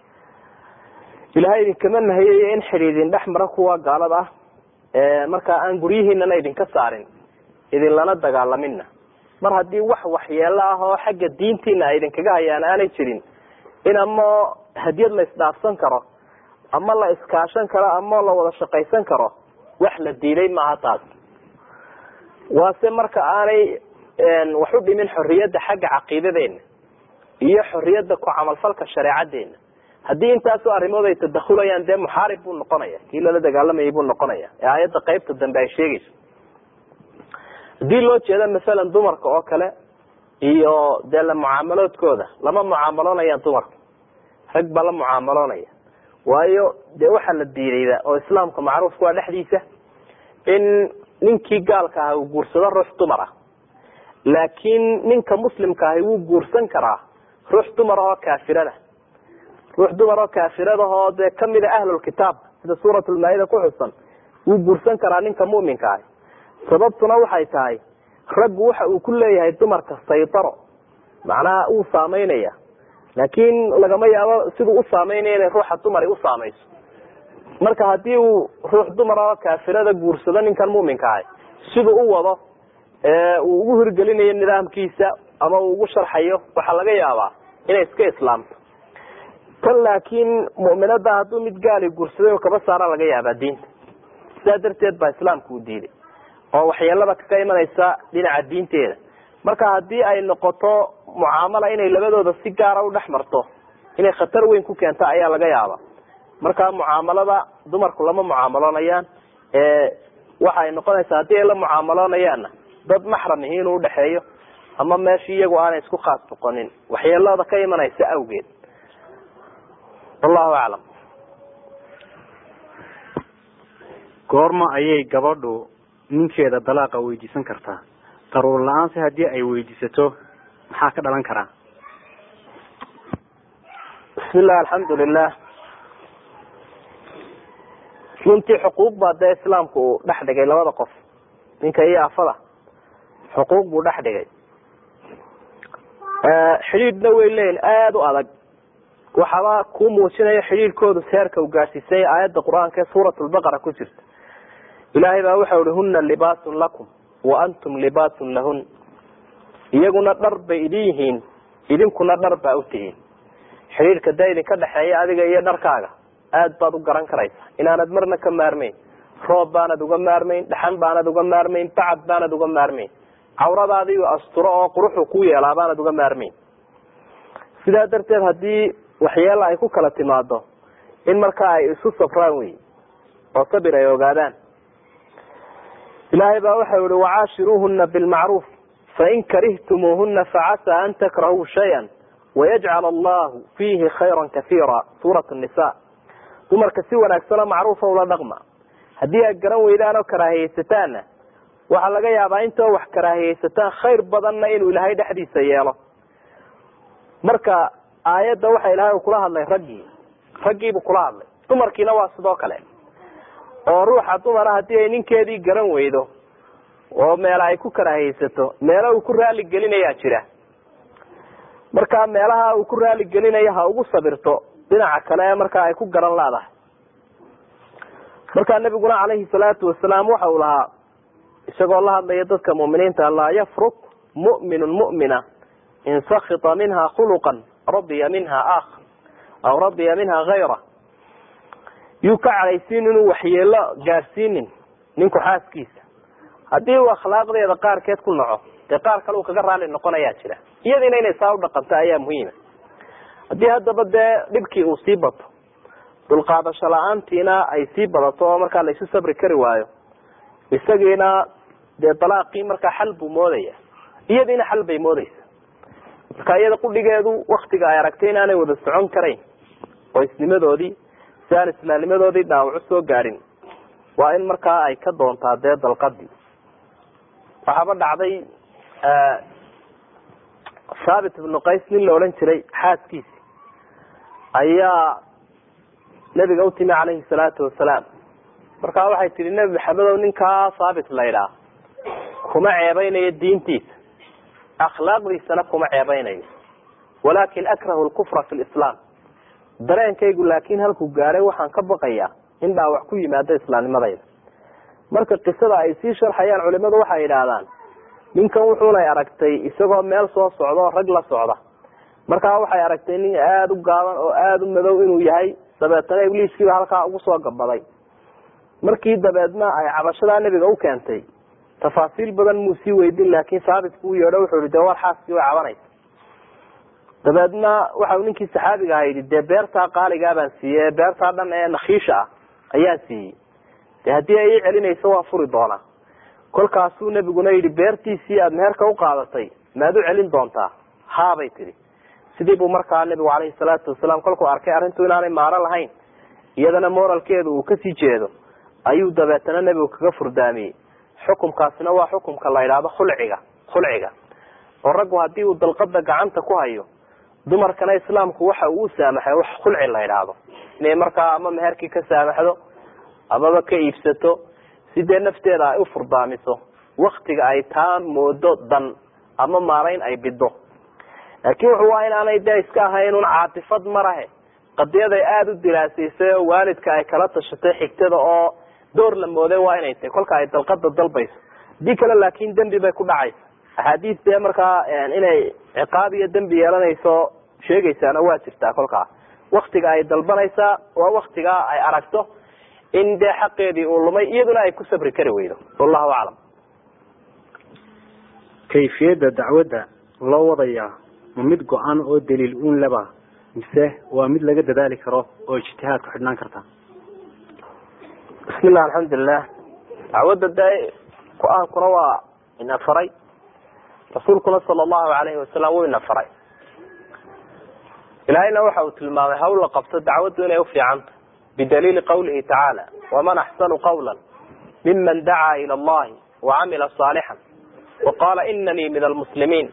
ilahay idinkama nahiyayo in xidhiidin dhex mara kuwa gaalada ah markaa aan guryihiinana idinka saarin idinlana dagaalamina mar haddii wax waxyeelo ah oo xagga diintiina ay idinkaga hayaan aanay jirin in ama hadiyad la isdhaafsan karo ama la iskaashan karo ama la wada shaqaysan karo wax la diiday maaha taas waase marka aanay wax u dhimin xorriyadda xagga caqiidadeena iyo xorriyadda ku camalfalka shareecadeena haddii intaasoo arrimood ay tadahulayaan dee muxaarib buu noqonaya kii lala dagaalamayay buu noqonaya ee aayadda qeybta dambe ay sheegayso haddii loo jeedo masalan dumarka oo kale iyo dee la mucaamaloodkooda lama mucaamaloonayaan dumarka rag baa la mucaamaloonaya waayo dee waxaa la diidayda oo islaamka macruufka waa dhexdiisa in ninkii gaalka ahi uu guursado ruux dumar ah laakiin ninka muslimka ahi wuu guursan karaa ruux dumar oo kaafirada ruux dumar oo kaafiradaoo dee kamida ahlulkitaab sida suuratulmaa-ida ku xusan wuu guursan karaa ninka muminka ahi sababtuna waxay tahay raggu waxa uu ku leeyahay dumarka saytaro macnaha uu saameynaya laakiin lagama yaabo siduu u saameynaya inay ruuxa dumari u saamayso marka haddii uu ruux dumar oo kaafirada guursado ninkan muminka ahi siduu u wado uu ugu hirgelinayo nidaamkiisa ama uu ugu sharxayo waxaa laga yaabaa inay iska islaamto tan laakiin mu'minada hadduu mid gaali guursaday oo kaba saara laga yaabaa diinta sidaa darteed baa islaamku u diiday oo waxyeelada kaga imanaysa dhinaca diinteeda marka haddii ay noqoto mucaamala inay labadooda si gaara u dhex marto inay khatar weyn ku keento ayaa laga yaaba marka mucaamalada dumarku lama mucaamaloonayaan waxa ay noqonaysaa haddii ay la mucaamaloonayaanna dad maxram ihi inuu udhexeeyo ama meeshii iyagu aanay isku khaas noqonin waxyeelada ka imanaysa awgeed wallahu aclam goorma ayay gabadhu ninkeeda dalaaqa weydiisan kartaa daruur la-aanse haddii ay weydiisato maxaa ka dhalan karaa bismillah alxamdulilah runtii xuquuq baa dee islaamku uu dhex dhigay labada qof ninka iyo afada xuquuq buu dhex dhigay xidhiidhna way leeyihin aada u adag waxaaba kuu muujinaya xidhiidhkoodu seerka u gaadhsiisay aayadda qur-aanka ee suurat lbaqara ku jirta ilaahay baa waxau ihi huna libaasun lakum wa antum libaasun lahun iyaguna dhar bay idin yihiin idinkuna dhar baa u tihiin xidhiidhka dee idinka dhexeeya adiga iyo dharkaaga aad baad u garan karaysaa inaanad marna ka maarmayn roob baanad uga maarmayn dhaxan baanad uga maarmayn bacad baanad uga maarmayn cawradaadiiu asturo oo quruxu ku yeelaa baanad uga maarmayn sidaa darteed haddii waxyeela ay ku kala timaado in markaa ay isu safraan wey oo sabir ay ogaadaan ilaahay baa waxau ihi wacaashiruuhuna bilmacruuf fain karihtumuuhuna facasaa an takrahuu shayan wayajcal allahu fiihi khayra kaiira suurat nisa dumarka si wanaagsanoo macruufa ula dhaqma haddii aad garan weydaan oo karaahiyeysataanna waxaa laga yaabaa intoo wax karaahiyeysataan khayr badanna inuu ilaahay dhexdiisa yeelo marka aayadda waxa ilaahay kula hadlay raggii raggiibuu kula hadlay dumarkiina waa sidoo kale oo ruuxa dumara haddii ay ninkeedii garan weydo oo meela ay ku karaahiyeysato meelo uu ku raali gelinayaa jira markaa meelaha uu ku raali gelinayo ha ugu sabirto dhinaca kale ee markaa ay ku garan leedahay markaa nabiguna calayhi salaatu wasalaam waxa uu lahaa isagoo la hadlaya dadka mu'miniinta laa yafruk mu'minun mu'mina in sakita minha khuluqan radiya minha akhar aw radiya minha hayra yuu ka cadhaysiin inuu waxyeelo gaadhsiinin ninku xaaskiisa haddii uu akhlaaqdeeda qaarkeed ku naco dee qaar kale uu kaga raali noqonayaa jira iyadiina inay saa u dhaqanto ayaa muhiima haddii haddaba dee dhibkii uu sii bato dulqaadasho la-aantiina ay sii badato oo markaa laisu sabri kari waayo isagiina dee dalaaqii markaa xal buu moodaya iyadiina xal bay moodeysa marka iyada qudhigeedu waktiga ay aragtay inaanay wada socon karayn oo isnimadoodii si aan islaamnimadoodii dhaawac usoo gaadhin waa in markaa ay ka doontaa dee dalqadii waxaaba dhacday thaabit ibnu qays nin la odhan jiray xaaskiisi ayaa nebiga utimi calayhi salaatu wasalaam markaa waxay tihi nebi maxamedow ninkaa thaabit laydhaa kuma ceebeynayo diintiisa akhlaaqdiisana kuma ceebeynayo walaakin akrahu lkufra fi lislaam dareenkaygu laakin halkuu gaadhay waxaan ka baqayaa in dhaawac ku yimaado islaamnimadayda marka qisada ay sii sharxayaan culimadu waxay yidhaahdaan ninkan wuxuunay aragtay isagoo meel soo socda oo rag la socda markaa waxay aragtay nin aada u gaaban oo aada u madow inuu yahay dabeetana ibliiskiiba halkaa ugu soo gabaday markii dabeedna ay cabashadaa nebiga u keentay tafaasiil badan muu sii weydin laakin saabit buu yeedho wuxuu yihi dee war xaaskii way cabanaysa dabeedna waxau ninkii saxaabiga aha yidhi dee beertaa qaaligaa baan siiyey beertaa dhan ee nakhiisha ah ayaan siiyey de haddii ay ii celinayso waa furi doonaa kolkaasuu nebiguna yidhi beertiisii aada meherka u qaadatay maad u celin doontaa haabay tidhi sidii buu markaa nebigu calayhi salaatu wasalaam kolkuu arkay arrintu inaanay maaro lahayn iyadana moralkeedu uu kasii jeedo ayuu dabeetana nebigu kaga furdaamiyey xukumkaasina waa xukumka la yidhaahdo khulciga khulciga oo raggu haddii uu dalqada gacanta ku hayo dumarkana islaamku waxa uu u saamaxay wax khulci la yidhaahdo inay markaa ama meherkii ka saamaxdo amaba ka iibsato si dee nafteeda ay u furdaamiso waktiga ay taa moodo dan ama maarayn ay bido laakiin wuxu waa inaanay dee iska ahayn un caatifad marahe qadiyaday aada u dilaasaysay oo waalidka ay kala tashatay xigtada oo door la mooday waa inay tahay kolka ay dalqada dalbayso hadii kale laakin dembi bay ku dhacaysa axaadiis dee markaa inay ciqaab iyo dembi yeelanayso sheegaysaana waa jirtaa kolkaa waktiga ay dalbanaysaa waa waktigaa ay aragto in dee xaqeedii uu lumay iyaduna ay ku sabri kari weydo wallahu aclam kayfiyadda dacwadda loo wadayaa ma mid go-an oo daliil uun leba mise waa mid laga dadaali karo oo ijtihaad ku xidhnaan karta bismillah alxamdulilah dacwadda dee go-aankuna waa ina faray rasuulkuna sala allahu alayhi wasalam wuu ina faray ilaahayna waxa uu tilmaamay hawl la qabto dacwaddu inay ufiicanta bidaliili qawlihi tacaala waman axsanu qawla miman dacaa ila allahi wacamila saalixan waqaala inanii min almuslimiin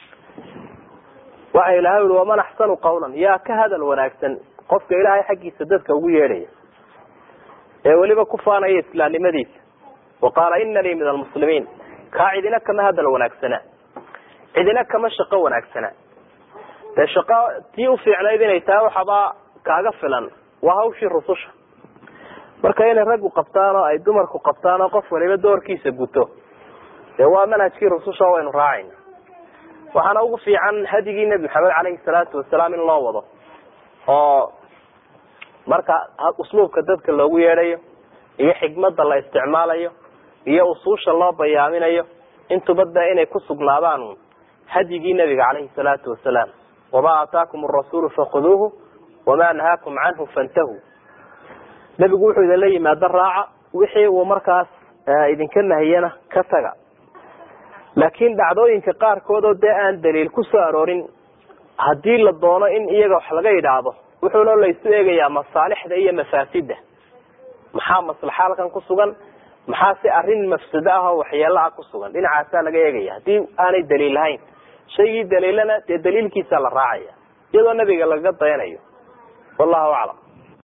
waxa ilahay ui waman axsanu qawlan yaa ka hadal wanaagsan qofka ilaahay xaggiisa dadka ugu yeedhaya ee weliba ku faanaya islaamnimadiisa waqaala inanii min almuslimiin kaa cidina kama hadal wanaagsana cidina kama shaqo wanaagsana dee shaqo tii ufiicnayd inay tahay waxaba kaaga filan waa hawshii rususha marka inay raggu qabtaan oo ay dumarku qabtaan oo qof waliba doorkiisa guto dee waa manhajkii rususha waynu raacayna waxaana ugu fiican hadigii nebi maxamed caleyhi salaatu wasalaam in loo wado oo marka usluubka dadka loogu yeedhayo iyo xikmada la isticmaalayo iyo usuusha loo bayaaminayo intuba de inay ku sugnaadaan hadyigii nebiga caleyhi salaatu wasalaam wamaa aataakum arasuulu fakhuduuhu wamaa nahaakum canhu fantahuu nebigu wuxuu idinla yimaado raaca wixii uu markaas idinka nahiyana ka taga laakiin dhacdooyinka qaarkood oo dee aan daliil ku soo aroorin haddii la doono in iyaga wax laga yidhaahdo wuxuuna laysu eegayaa masaalixda iyo mafaasida maxaa maslaxa halkan ku sugan maxaa si arrin mafsado ah oo waxyeelo ah ku sugan dhinacaasaa laga eegaya haddii aanay daliil lahayn shaygii daliilana dee daliilkiisa la raacaya iyadoo nabiga lagaga dayanayo wallahu aclam